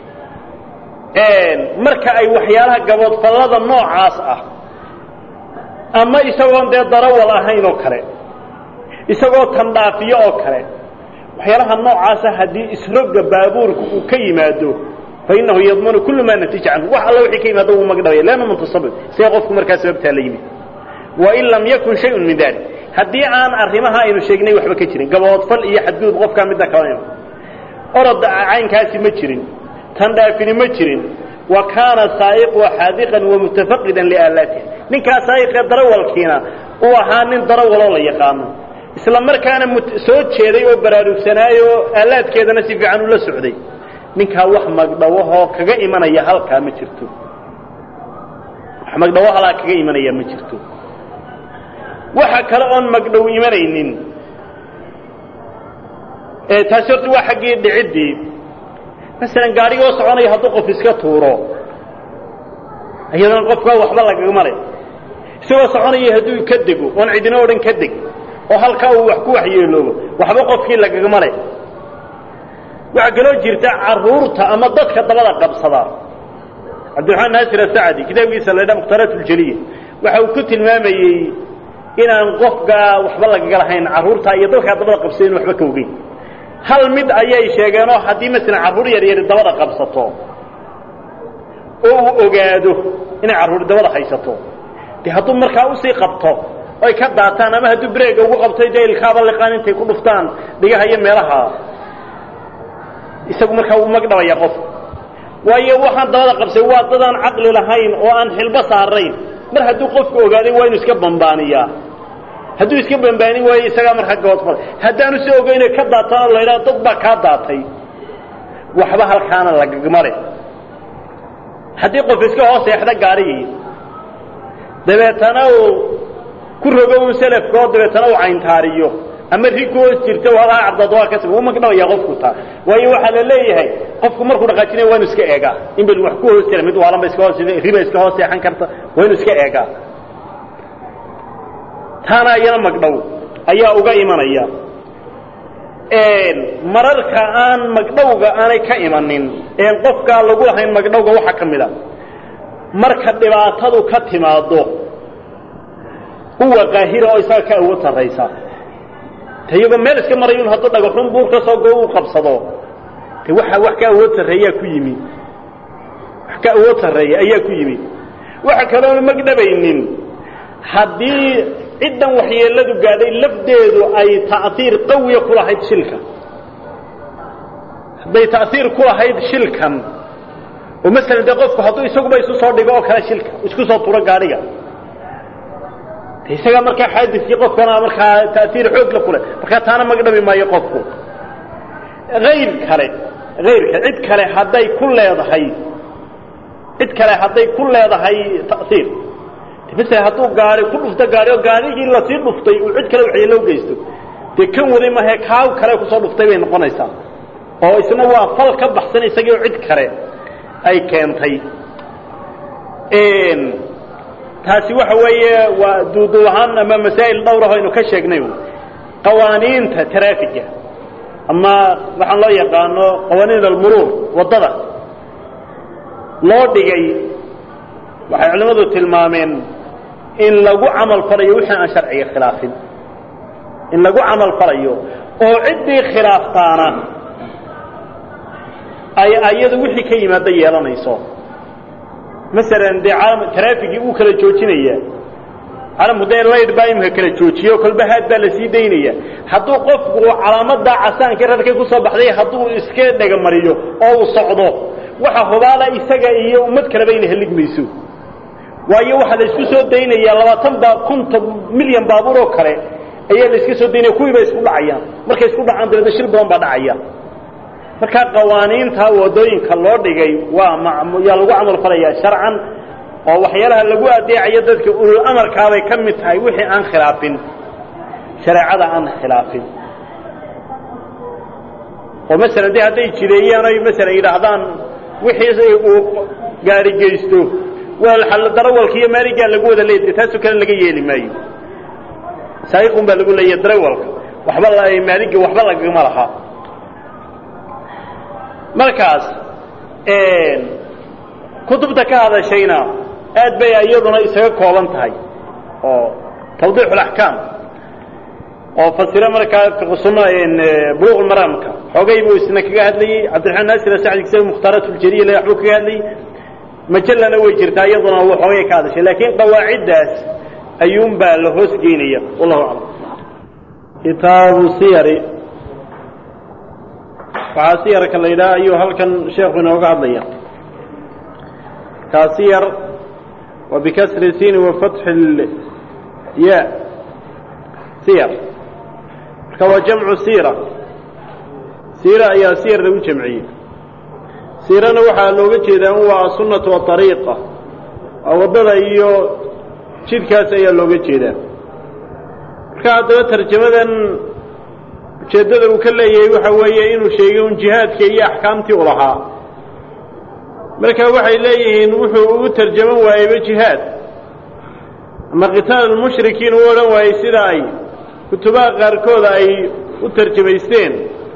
marka ay waxyaalaha gaboodfallada noocaas ah ama isagoon dee darawal ahayn oo kale isagoo tandhaafiyo oo kale waxyaalaha noocaasa haddii isroga baabuurka uu ka yimaado fa innahu yadmanu kullu maa natija canhu wax alla wixii ka yimaado wuu magdhabaya leanna muntasabib see qofku markaa sababtaa la yimid wain lam yakun shayun min dalik haddii aan arrimaha aynu sheegnay waxba ka jirin gaboodfal iyo xadgudub qofkaa midda kala orod caynkaasi ma jirin tandhaafini ma jirin wa kaana saa'iqu xaadiqan wamutafaqidan liaalaatiha ninkaa saa'iqee darawalkiina uu ahaa nin darawaloo la yaqaano isla markaana soo jeeday oo baraarugsanaayo oo aalaadkeedana si fiican ula socday ninkaa wax magdhawahoo kaga imanaya halkaa ma jirto wax magdhawo halkaa kaga imanaya ma jirto waxa kale oon magdhow imanaynin taasi horta waa xaggii dhiciddii masalan gaadhigoo soconaya hadduu qof iska tuuro iyadana qofkaa waxba lagagama le isagoo soconaya hadduu ka dego oon cidina o dhan ka deg oo halkaa uu wax ku waxyeeloobo waxba qofkii lagagama le waxaa kaloo jirta carruurta ama dadka dabada qabsada cabdiraxmaan naasir asacdi kitaabkiisa la ydhaa mukhtaaraat uljaliya waxa uu ku tilmaamayey inaan qofkaa waxba lagaga lahayn carruurta iyo dadkaa dabada qabsada in waxba ka ogeyn hal mid ayay sheegeenoo haddii masalan carruur yar yari dabada qabsato oo uu ogaado inay carruur dabada haysato dee hadduu markaa usii qabto oy ka daataan ama hadduu breega ugu qabtay dee ilkaaba liqaan intay ku dhuftaan dhigaha iyo meelaha isagu markaa wuu magdhabaya qof waayo waxaan dabada qabsay waa dadaan caqli lahayn oo aan xilbo saarayn mar hadduu qofku ogaaday waa inu iska bambaaniyaa hadduu iska bambaanin waayo isagaa markaa goodfal haddaanu si ogeyne ka daatana la ydhaha dad baa kaa daatay waxba halkaana lagagmale haddii qof iska hoos seexda gaarigii dabeetana uu ku rogo un selafkoo dabeetana uu cayntaariyo ama ri ku hoos jirta wadaa cabdad waa kas wuu magdhabaya qofku taa waayo waxaa la leeyahay qofku markuu dhaqaajinaya waa inu iska eegaa in bal wax ku hoos jira mid waalanba iska hoos riba iska hoos seexan karta waa inu iska eegaa taana iyana magdhow ayaa uga imanaya mararka aan magdhowga aanay ka imanin een qofkaa lagu lahayn magdhowga waxaa ka mid a marka dhibaatadu ka timaado kuwa qaahira oo isaga ka awood sarraysa te iyagoo meel iska marayun hadduu dhagaxun buur ka soo go uu qabsado de waxa wax ka awood sarreeyaa ku yimi wax ka awood sarreeya ayaa ku yimi waxa kaloona magdhabaynin haddii ciddan waxyeeladu gaadhay lafdeedu ay ta'hiir qawiya ku lahayd shilka hadday ta'hiir ku lahayd shilkan oo masalan dee qofku hadduu isaguba isu soo dhigo oo kale shilka isku soo turo gaadhiga de isaga markaa xaadiskii qofkana markaa ta'hiir xoog la kuleh markaa taana magdhabi maayo qofku hayr kale hayrka cid kale hadday ku leedahay cid kale hadday ku leedahay ta'hiir mise hadduu gaari ku dhufto gaari oo gaarigii lasii dhuftay uu cid kale waxyeelo u geysto dee kan waday mahe kaaw kale kusoo dhuftay bay noqonaysaa oo isna waa fal ka baxsan isagii oo cid kale ay keentay taasi waxa weeye waa duuduub ahaan ama masaa'il dhowr ah aynu ka sheegnay qawaaniinta taraafiga ama waxaan loo yaqaano qawaaniin almuruur waddada loo dhigay waxay culimmadu tilmaameen in lagu camal falayo wixii aan sharciga khilaafin in lagu camal falayo oo ciddii khilaaftaana ay ayadu wixii ka yimaada yeelanayso masalan dee caalam taraafigii uu kala joojinaya caalamku dee layd baa imika kala joojiyo kolba haad baa la sii daynaya hadduu qofku calaamadaa casaankii rarkay ku soo baxday hadduu iska dhegamariyo oo uu socdo waxa hubaala isaga iyo ummad kaleba ina heligmayso waayo waxaa la isku soo daynayaa labaatan baa konton milyan baabuur oo kale ayaa la iska soo daynaya kuwii bay isku dhacayaan markay isku dhacaan dabeedna shil badan baa dhacaya markaa qawaaniinta waddooyinka loo dhigay waa yaa lagu camal falayaa sharcan oo waxyaalaha lagu adeecayo dadka ulul amarkaabay ka mid tahay wixii aan khilaafin shareecada aan khilaafin oo masalan de hadday jideeyaan oy masalan yidhaahdaan wixii uu gaari geysto waa darawalka iyo maaligaa lagu wada leeyahay taasoo kale laga yeeli maayo saa'iqun baa lagu leeyahay darawalka waxba maaliga waxba lagama laha markaas kutubta ka hadashayna aad bay iyaduna isaga kooban tahay oo tawdiix اlaxkaam oo fasira markaa fiqsuna buluq maraamka xoogay buu isna kaga hadlayey cabdiraxmaan naasir asacdi kitaab mukhtaaraat اljariya le waxbuu kaga hadlayey majalana way jirtaa iyaduna uu xoogay ka hadashay laakiin qawaaciddaas ayuun baa la hoos geynaya wallahu aclam kitaabu siyari waxaa siyarka la yidhaha ayuu halkan sheekhu inooga hadlaya kaa siyar wa bikasri sini wa fatxi ya siyar marka waa jamcu siira siira ayaa siyar lagu jamciyey siirana waxaa looga jeedaa un waa asunnatu waariiqa waa waddada iyo jidkaas ayaa looga jeedaa marka haddaba tarjamadan ujeeddada uu ka leeyahay waxa weeye inuu sheegay un jihaadka iyo axkaamtii u lahaa marka waxay leeyihiin wuxuu ugu tarjaman waayeyba jihaad ama qitaal almushrikiin u odhan waayey sida ay kutubaha qaarkooda ay u tarjamaysteen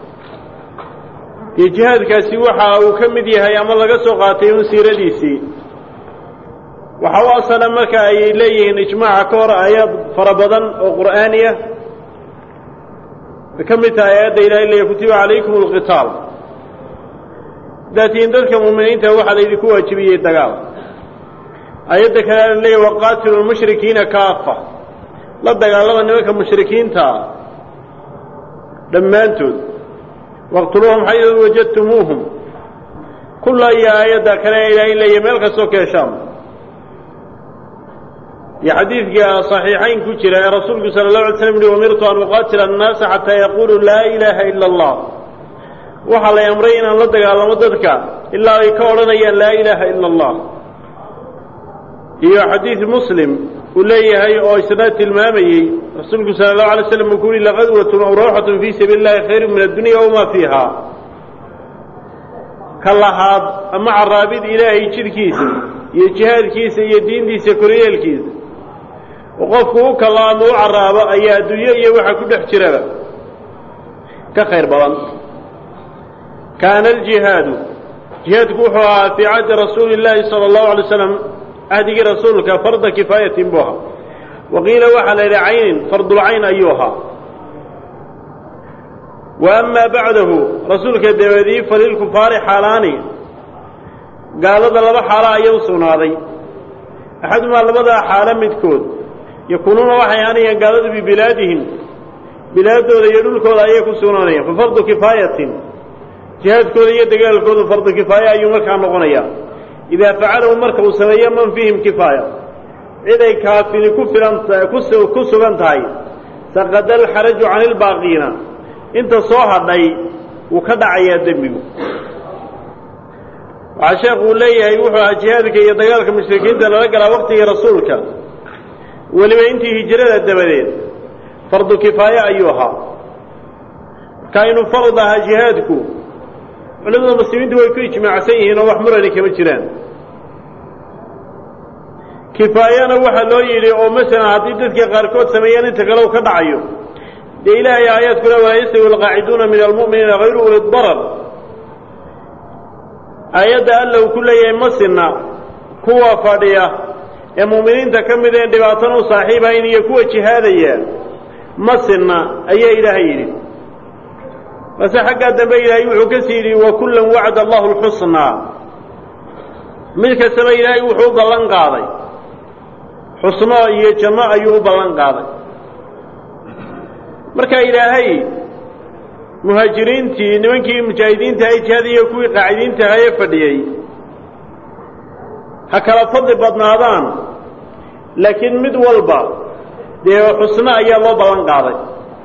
dee jihaadkaasi waxa uu ka mid yahay ama laga soo qaatay un siiradiisii waxa u asala marka ay leeyihiin ijmaaca ka hor aayaad fara badan oo qur'aaniya way ka mid tahay aayadda ilahay leeya kutiba calaykum alqitaal haddaad tihiin dadka muuminiinta waxaa laydinku waajibiyey dagaal aayadda kale la leeya waqaatilu lmushrikiina kaafa la dagaalama nimanka mushrikiintaa dhammaantood waqtuluuhum xaydu wajadtumuuhum kulla iyo aayadda kale ee ilaahay leeya meel kastoo ka heshaan iyo xadiidka صaxiixayn ku jira ee rasuulku salى الlaه alay slam uhi umirtu an uqaatila الnaasa xataa yaquluu laa ilaaha ila اllah waxaa lay amray inaan la dagaalamo dadka ilaa ay ka odhanayaan laa ilaaha ila اllah iyo xadiid muslim uu leeyahay oo isna tilmaamayey rasuulku salى الlahu alay slam uu ku yihi laqadwat aw rawxat fii sabiili اllahi khayru min addunya wma fiiha ka lahaad ama caraabid ilaahay jidhkiisa iyo jihaadkiisa iyo diintiisa koryeelkiisa oo qofku u kalo ama u caraabo ayaa adduunyo iyo waxa ku dhex jiraba ka khayr badan kaana aljihaadu jihaadku wuxuu ahaa fii cahdi rasuuli illaahi sala allahu alay slam cahdigii rasuulka farda kifaayatin buu ahaa wa qiila waxaa la yidhi caynin fardulcayn ayuu ahaa wa amaa bacdahu rasuulka dabaedii falilkufaari xaalaani gaalada laba xaalo ayaa u sugnaaday axadumaa labadaa xaalo midkood yakuunuuna waxay ahaanayaan gaaladu bibilaadihim bilaadooda iyo dhulkooda ayay ku sugnaanayaan fa fardu kifaayatin jihaadkooda iyo dagaalkoodu fardu kifaaya ayuu markaa noqonayaa idaa facalahu marka uu sameeyo man fiihim kifaaya cid ay kaafini ku filan ku sugan tahay saqada alxaraju cani ilbaaqiina inta soo hadhay wuu ka dhacayaa dembigu waxaa sheekhu uu leeyahay wuxuu ahaa jihaadka iyo dagaalka mushrikiinta lala galaa waqtigii rasuulka weliba intii hijrada dabadeed fardu kifaaye ayuu ahaa marka inuu farad ahaa jihaadku culimada muslimiintu way ku ijmaacsan yihiin oo wax murani kama jiraan kifaayana waxaa loo yidhi oo masalan haddii dadka qaarkood sameeyaan inta kale u ka dhacayo dee ilaahay aayaadkuna walaa yastawi alqaaciduuna min almu'miniina hayru uli darar aayadda alla uu ku leeyahay ma sinna kuwa fadhiya ee mu'miniinta ka mid een dhibaatana u saaxiibayn iyo kuwa jihaadaya ma sinna ayaa ilaahay yidhi base xaggaa dambe ilaahay wuxuu ka sii yidhi wa kullan wacda allahu alxusnaa mid kastaba ilaahay wuxuu u ballan qaaday xusno iyo janno ayuu u ballan qaaday marka ilaahay muhaajiriintii nimankii mujaahidiinta ay jihaad iyo kuwii qaacidiinta ahaa ee fadhiyey ha kala fadli badnaadaan laakiin mid walba dee xusno ayaa loo ballan qaaday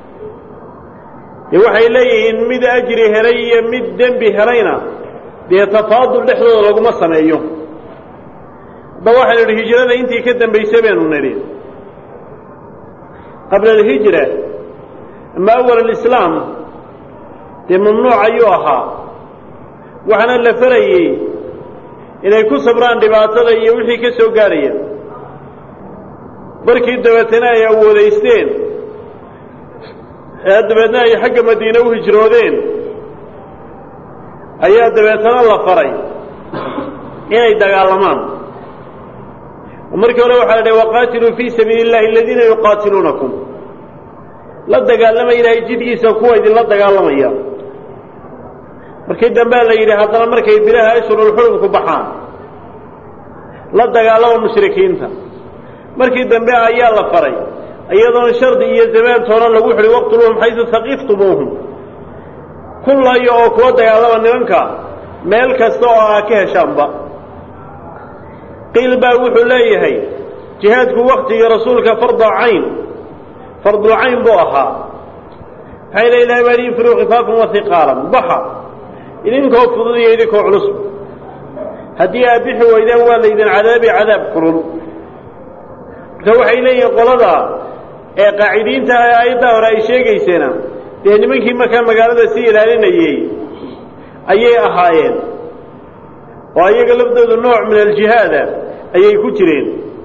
dee waxay leeyihiin mid ajri helay iyo mid dembi helayna dee tafaadul dhexdooda laguma sameeyo hadda waxaynu idhi hijrada intii ka dambaysay baynu nidhi qabla alhijra ama awal alislaam dee mamnuuc ayuu ahaa waxaana la farayey inay ku sabraan dhibaatada iyo wixii ka soo gaarhaya markii dabeetana ay awoodaysteen ee dabeedna ay xagga madiine u hijroodeen ayaa dabeetana la faray inay dagaalamaan markii hore waxaa la dhahay waqaatiluu fii sabiili اllahi aladiina yuqaatiluunakum la dagaalama ilaahay jidgiisa kuwa idinla dagaalamaya markii dambea la yidhi haddana markay bilaha ashhurulxurumku baxaan la dagaalama mushrikiinta markii dambe ayaa la faray iyadoon shardi iyo zamaan toonan lagu xidhi waqtuluuhum xaysu haqiftumuuhum kullayo oo kuwa dagaalama nimanka meel kasta oo aa ka heshaanba qiil baa wuxuu leeyahay jihaadku waktigii rasuulka fardu cayn fardu cayn buu ahaa maxay le ilahay baa infiruu khifaafan wa hiqaalan baxa idinkoo fudud iyo idinkoo culus haddii aad bixi weydaan waa laydin cadaabi cadaab kulul marka waxay leeyihiin qolada ee qaacidiinta aayaddaa hore ay sheegayseena dee nimankii markaa magaalada sii ilaalinayey ayay ahaayeen oo ayaga laftoodu nooc min aljihaada ayay ku jireen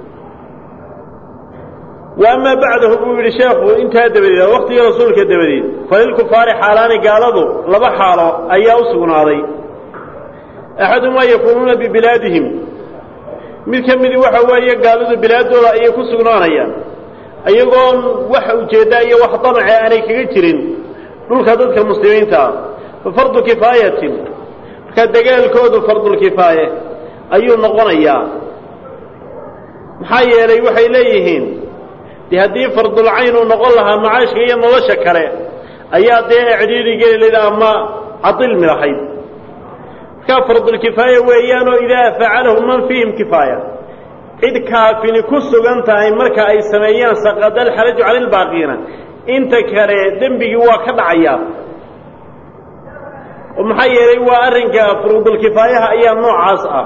wa amaa bacdahu buu yidhi sheekhu intaa dabadeed waktigii rasuulka dabadeed falilkufaari xaalaani gaaladu laba xaalo ayaa u sugnaaday axadumaa yakuunuuna bibilaadihim mid ka midi waxa weeye gaaladu bilaadooda ayay ku sugnaanayaan iyagoon wax ujeeddaa iyo wax damace aanay kaga jirin dhulka dadka muslimiinta ah fa fardu kifaayatin marka dagaalkoodu fardulkifaaye ayuu noqonayaa maxaa yeelay waxay leeyihiin dee haddii fardulcayn uu noqon lahaa macaashka iyo nolosha kale ayaa dee ecdhiiri geli layd ama cadilmi lahayd markaa fardulkifaaya weeyaanoo idaa facalahu man fiihim kifaaya cid kaafini ku sugan tahay marka ay sameeyaan saqada alxaraju cala lbaaqiina inta kale dembigii waa ka dhacayaa oo maxaa yeelay waa arrinka furuudulkifaayaha ayaa noocaas ah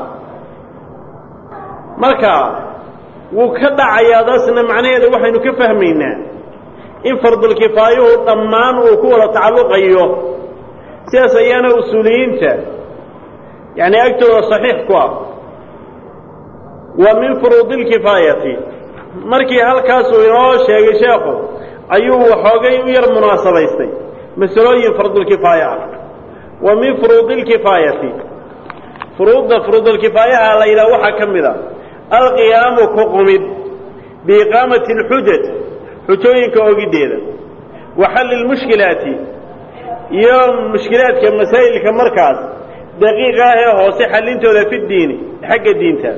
marka wuu ka dhacayaa daasna macnaheeda waxaynu ka fahmaynaa in fardulkifaayuhu dhammaan uu ku wada tacalluqayo sidaas ayaana usuuliyiinta yacni agtooda saxiix ku ah wa min furuudi lkifaayati markii halkaasuu inoo sheegay sheekhu ayuu waxoogay u yar munaasabaystay masalooyin fardulkifaaya ah wa min furuudi lkifaayati furuudda furuudulkifaayaha la yidhaha waxaa ka mid a alqiyaamu ku qumid biiqaamati alxujaj xujooyinka ogiddeeda wa xalli lmushkilaati iyo mushkilaadka masaa'ilka markaas daqiiqa ah ee hoose xallintooda fi ddiini xagga diinta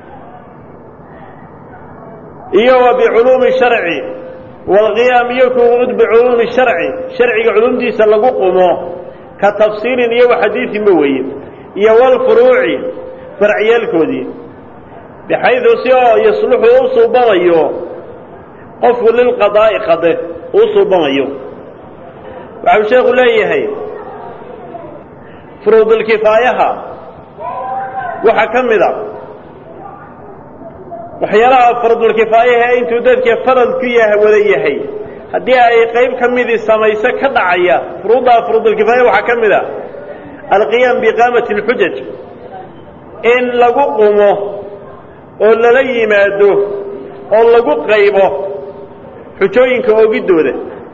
iyo wa biculuumi sharci waalqiyaam iyo kuqud biculuumi sharci sharciga culumdiisa lagu qumo ka tafsiirin iyo waxadiisinba weeye iyo walfuruuci farciyaalkoodii bixaydu si oo yasluxu u suubamayo qofku lilqadaa'i qade uu suubamayo waxau sheekhu leeyahay furuudulkifaayaha waxaa ka mid a waxyaalaha fardulkifaayaha intuu dadka farad ku yah wada yahay haddii ay qayb ka midii samayso ka dhacaya furuuddaa furuudulkifaaya waxaa ka mid a alqiyaam biiqaamati alxujaj in lagu qumo oo lala yimaado oo lagu qaybo xujooyinka ogiddooda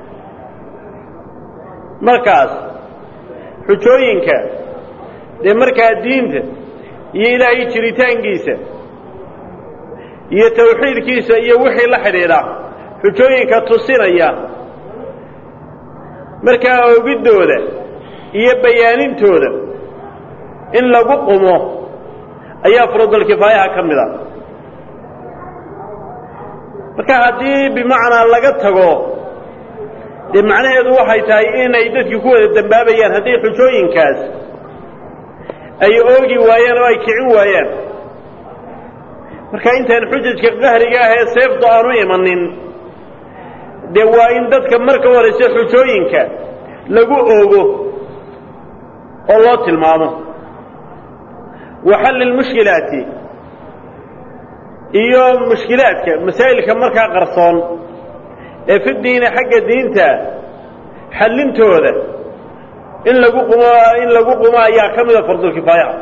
markaas xujooyinka dee markaa diinta iyo ilaahay jiritaankiisa iyo tawxiidkiisa iyo wixii la xidhiidha xujooyinka tusinaya markaa ogiddooda iyo bayaanintooda in lagu qumo ayaa furuudulkifaayaha ka mid a marka haddii bimacnaa laga tago dee macnaheedu waxay tahay inay dadkii ku wada dembaabayaan haddii xujooyinkaas ay oogi waayaan oo ay kicin waayaan marka intaan xujajka qahriga ah ee seeftu aanu imanin dee waa in dadka marka horayse xujooyinka lagu oogo oo loo tilmaamo wa xalli lmushkilaati iyo mushkilaadka masaa'ilka markaa qarsoon ee fi diini xagga diinta xallintooda in lagu qumo in lagu qumo ayaa ka mida fardulkifaayaha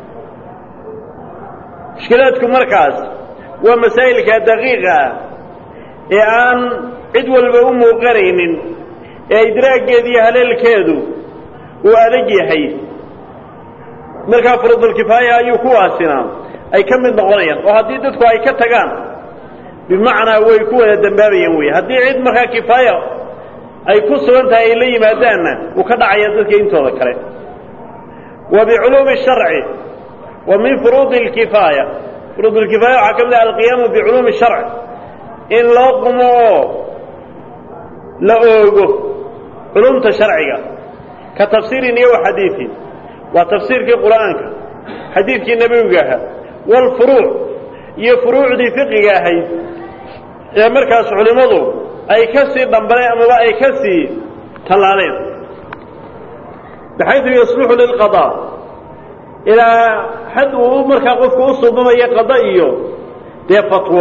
mushkilaadku markaas waa masaa'ilka daqiiqa ah ee aan cid walba u muuqanaynin ee idraaggeeda iyo haleelkeedu uu adag yahay markaa fardulkifaaya ayuu kuwaasina ay ka mid noqonayaan oo haddii dadku ay ka tagaan bimacnaa way ku wada dembaabayaan wey haddii cid markaa kifaaya ay ku sugan tahay ay la yimaadaanna uu ka dhacaya dadka intooda kale wa biculuumi sharci wa min furuudi lkifaaya furuud lkifaaya waxaa ka mid ah alqiyaamu biculuumi sharci in loo qumo oo la oogo culumta sharciga ka tafsiirin iyo wa xadiiin waa tafsiirkii qur'aanka xadiidkii nebiga ahaa waalfuruuc iyo furuucdii fiqiga ahayd ee markaas culimmadu ay ka sii dhambaleen amaba ay ka sii tallaaleen baxaydu yasluxu lilqadaa ilaa xad uu markaa qofku u suubamayo qada iyo dee fatwo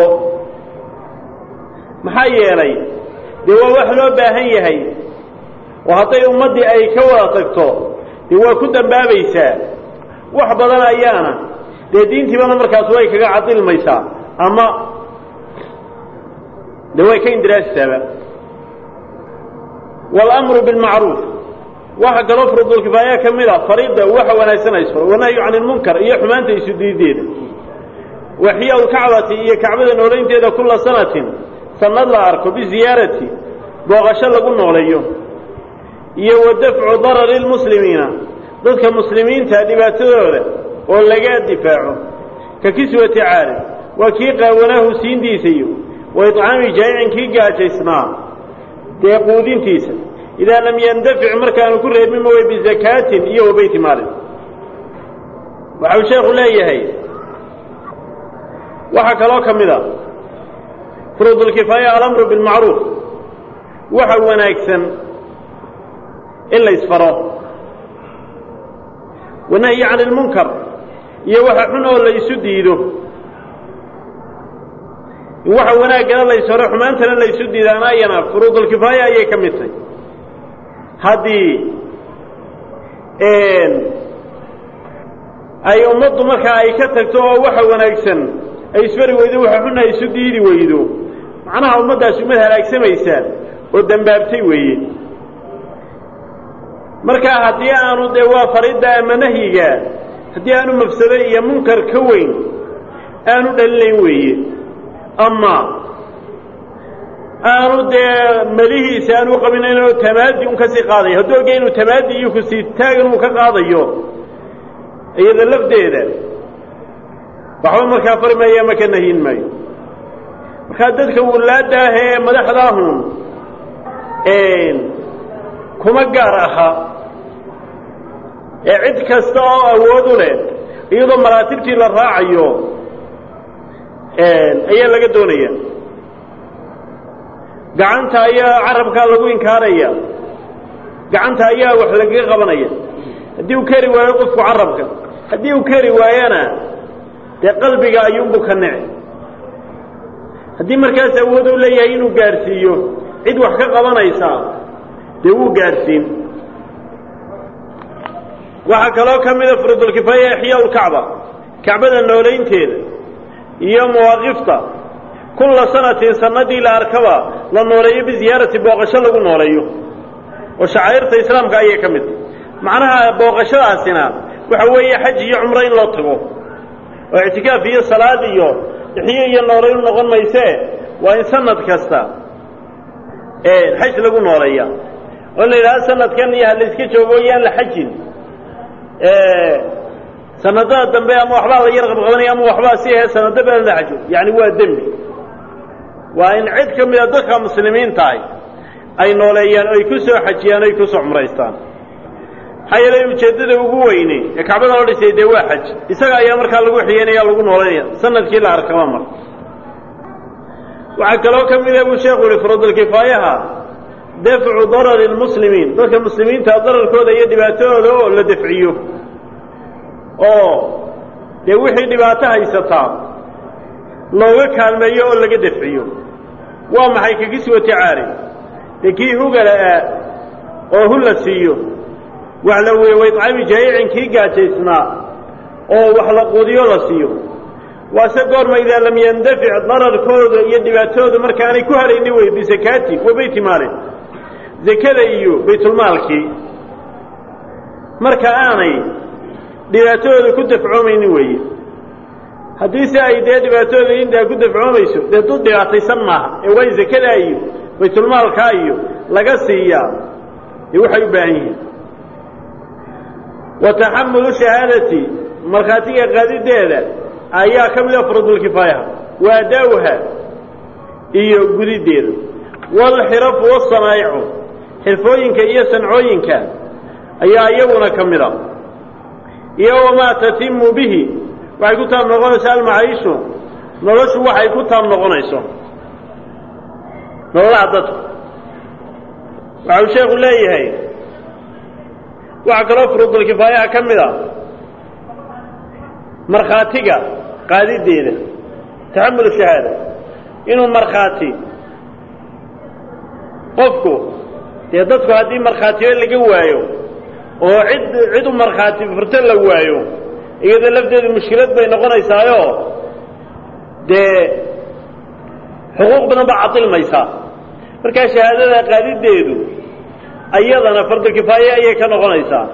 maxaa yeelay dee waa wax loo baahan yahay oo hadday ummaddii ay ka wada tagto dee waa ku dembaabaysaa wax badan ayaana dee diintiibana markaas way kaga cadilmaysaa ama de way ka indiraasisaaba waalamru bilmacruuf waxa kaloo furudulkifaaya ka mid a fariidda waxa wanaagsan aysfaro wanahyu can ilmunkar iyo xumaanta isu diideeda waxiya lkacbati iyo kacbada noolaynteeda kula sanatin sanad la arko biziyaarati booqasho lagu nooleeyo iyo wa dafcu darari lmuslimiina dadka muslimiinta dhibaatadooda oo laga difaaco ka kiswati caari waa kii qaawanaahu siintiisa iyo wa iطcaami jaa'icin kii gaajaysnaa dee quudintiisa idaa lam yandafic markaanu ku reebin mawey bizakaatin iyo wa beyti maalin waxa uu sheekhu leeyahay waxaa kaloo ka mid a furuudulkifaaya alamru bilmacruuf waxa wanaagsan in la isfaro wanahyi can ilmunkar iyo waxa xun oo la isu diido in waxa wanaaggana la isfaro xumaantana la isu diidaana ayana furuudulkifaaya ayay ka mid tahay haddii ay ummaddu markaa ay ka tagto oo waxa wanaagsan ay isfari weydo waxa xunna ay isu diidi weydo macnaha ummaddaasi ummad halaagsamaysa oo dembaabtay weeye markaa haddii aanu dee waa faridda ama nahyiga haddii aanu mafsado iyo munkar ka weyn aanu dhalinayn weeye ama aanu dee melihiisa aanu qabinayn oo tamaadi un ka sii qaadayo hadduu ogya inuu tamaadi iyo kusii taagan uu ka qaadayo iyada lafdeeda waxba markaa fari maayo ama ka nahyin maayo markaa dadka wulaadda ah ee madaxdaahun kuma gaar aha ee cid kasta oo awood u leh iyadoo maraatibtii la raacayo ayaa laga doonaya gacanta ayaa carabkaa lagu inkaaraya gacanta ayaa wax lagaga qabanaya haddii uu keri waayo qofku carabka haddii uu keri waayana dee qalbiga ayuunbu ka nici haddii markaas awood u leeyahay inuu gaadhsiiyo cid wax ka qabanaysa dee wuu gaadhsiin waxaa kaloo ka mida furudulkifaaya ixyaa lkacba kacbada noolaynteeda iyo mawaaqifta kulla sanatin sanadii la arkaba la nooleeyo biziyaarati booqasho lagu nooleeyo oo shacairta islaamka ayay ka mid tahy macnaha booqashadaasina waxa weeye xaj iyo cumro in loo tago oo ictikaaf iyo salaad iyo ixyo iyo noolaynu noqon maysee waa in sanad kasta xaj lagu nooleeya oo in la yidhahdo sanadkan iyo halayska joogo yaan la xajin sanadada dambe ama waxbaa la yar qabqabanaya ama waxbaa si ahe sanado baa la xajo yani waa dembi waa in cid ka mida dadka muslimiintahay ay nooleeyaan oo ay ku soo xajiyaan o ay ku soo cumraystaan maxaa yeelay ujeeddada ugu weyne ee kacbada loo dhisay dee waa xaj isaga ayaa markaa lagu xiyeynaya lagu nooleynaya sanadkii la arkaba mar waxaa kaloo ka mida buu sheekhu uhi furuudulkifaayaha dafcu darari lmuslimiin dadka muslimiinta dararkooda iyo dhibaatadooda oo la dafciyo oo dee wixii dhibaato haysataa looga kaalmeeyo oo laga dafciyo waa maxay kakiswati caari dee kii hugala-a oo hu la siiyo wax la wey waycami jaayicin kii gaajaysnaa oo wax la quudiyo la siiyo waase goorma idaa lam yandafic dararkooda iyo dhibaatadooda markaanay ku harayni wey bisakaati wa beyti maalin zakada iyo baytulmaalkii marka aanay dhibaatadooda ku dafcoomaynin weeye haddii se ay dee dhibaatadooda intaa ku dafcoomayso dee dud dhibaataysan maaha ee waa in zakadaa iyo baytulmaalkaa iyo laga siiyaa dee waxay u baahan yihiin wa taxamulu shahaadati markhaatiga qaadideeda ayaa ka mida furudulkifaayaha wa adaawha iyo gudideeda waalxirafu wasanaa'icu xirfooyinka iyo sancooyinka ayaa iyaguna ka mida iyo wamaa tatimu bihi waxay ku taab noqonayso almacaishu noloshu waxay ku taab noqonayso nololaha dadku waxa uu sheekhu leeyahay waxaa kaloo furuudulkifaayaha ka mid a markhaatiga qaadideeda taxamulu shahaada inuu markhaati qofku dee dadku haddii markhaatiyo laga waayo oo cid cid u markhaati furto la waayo iyadoo lafteedu mushkilad bay noqonaysaayo dee xuquuq badan baa cadilmaysaa markaa shahaadada qaadideedu ayadana fardulkifaaye ayay ka noqonaysaa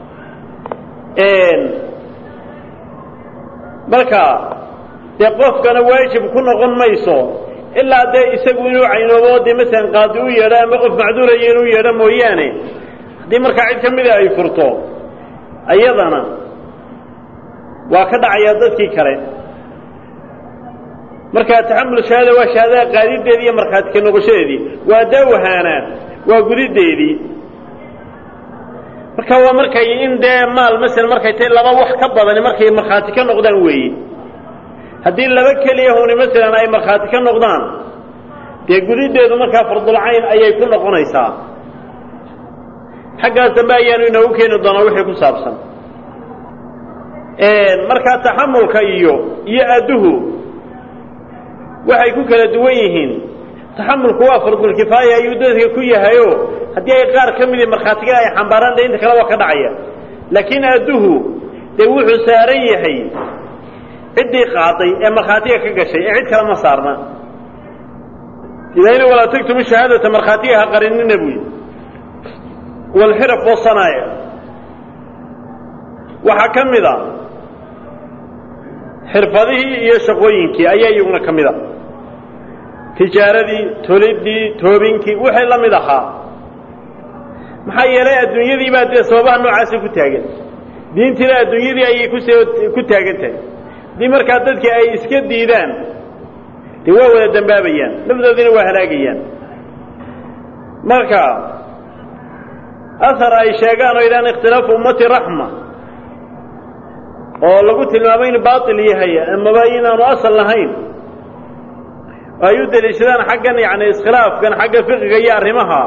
marka dee qofkana waajib ku noqon mayso ilaa dee isagu inuu caynoobo dee masalan qaadi u yeedho ama qof macduuraya inuu yeedho mooyaane haddii markaa cid ka mida ay furto ayadana waa ka dhacayaa dadkii kale marka taxamul shahaada waa shahaadada qaadideedii iyo markhaati ka noqoshadeedii waa daawahaana waa gudideedii marka waa markay in dee maal masel markay tahay laba wax ka badani markay markhaati ka noqdaan weeye haddii laba keliya huni masalan ay markhaati ka noqdaan dee gudiddeedu markaa fardulcayn ayay ku noqonaysaa xaggaas dambe ayaanu inoogu keeni doonaa wixii ku saabsan markaa taxamulka iyo iyo adduhu waxay ku kala duwan yihiin taxamulku waa fardulkifaaya ayuu dadka ku yahayo haddii ay qaar ka midii markhaatiga ay xambaaraan dee inta kale waa ka dhacaya laakiin adduhu dee wuxuu saaran yahay ciddii qaaday ee markhaatiga ka gashay ee cid kale ma saarna ilaahina walaa tagtumu shahaadata markhaatiga ha qarinina buy walxiraf wasanaaya waxaa ka mid a xirfadihii iyo shaqooyinkii ayaa iyaguna ka mid a tijaaradii tolidii toobinkii wixii la mid ahaa maxaa yeelay adduunyadii baa dee sababaha noocaasa ku taagan diintiina adduunyadii ayay kus ku taagan tahay haddii markaa dadkii ay iska diidaan dee waa wada dembaabayaan nafdoodina waa halaagayaan marka ahar ay sheegaan oo yidhahaan ikhtilaafu ummati raxma oo lagu tilmaamay inu baatil yahay amaba inaanu asal lahayn oo ay u daliishadaan xaggan yani iskhilaafkan xagga fiqiga iyo arrimaha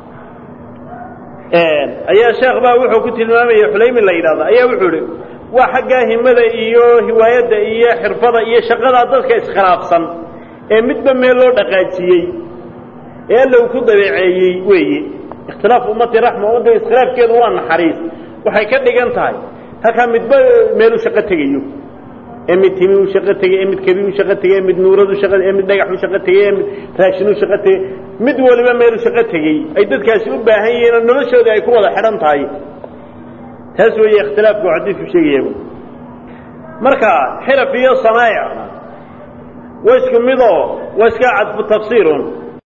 ayaa sheekh baa wuxuu ku tilmaamaya xulaymi la yidhahda ayaa wuxuu ihi waa xaggaa himada iyo hiwaayadda iyo xirfada iyo shaqada dadka iskhilaafsan ee midba meel loo dhaqaajiyey ee alla uu ku dabeeceeyey weeye ikhtilaafu ummati raxma ummadda iskhilaafkeedu waa naxariis waxay ka dhigan tahay halkaa midba meelu shaqo tegayo ee mid timi u shaqo tegey ee mid kebi u shaqo tegey ee mid nuuradu shaqa ee mid dhagax u shaqo tegey ee mid raashin u shaqo tegey mid waliba meelu shaqo tegey ay dadkaasi u baahan yihiin oo noloshooda ay ku wada xidhan tahay taas weeye ikhtilaafku xadiidku sheegaya marka xiraf iyo sanaa'ic waa isku midoo waa iska cadfu tafsiirun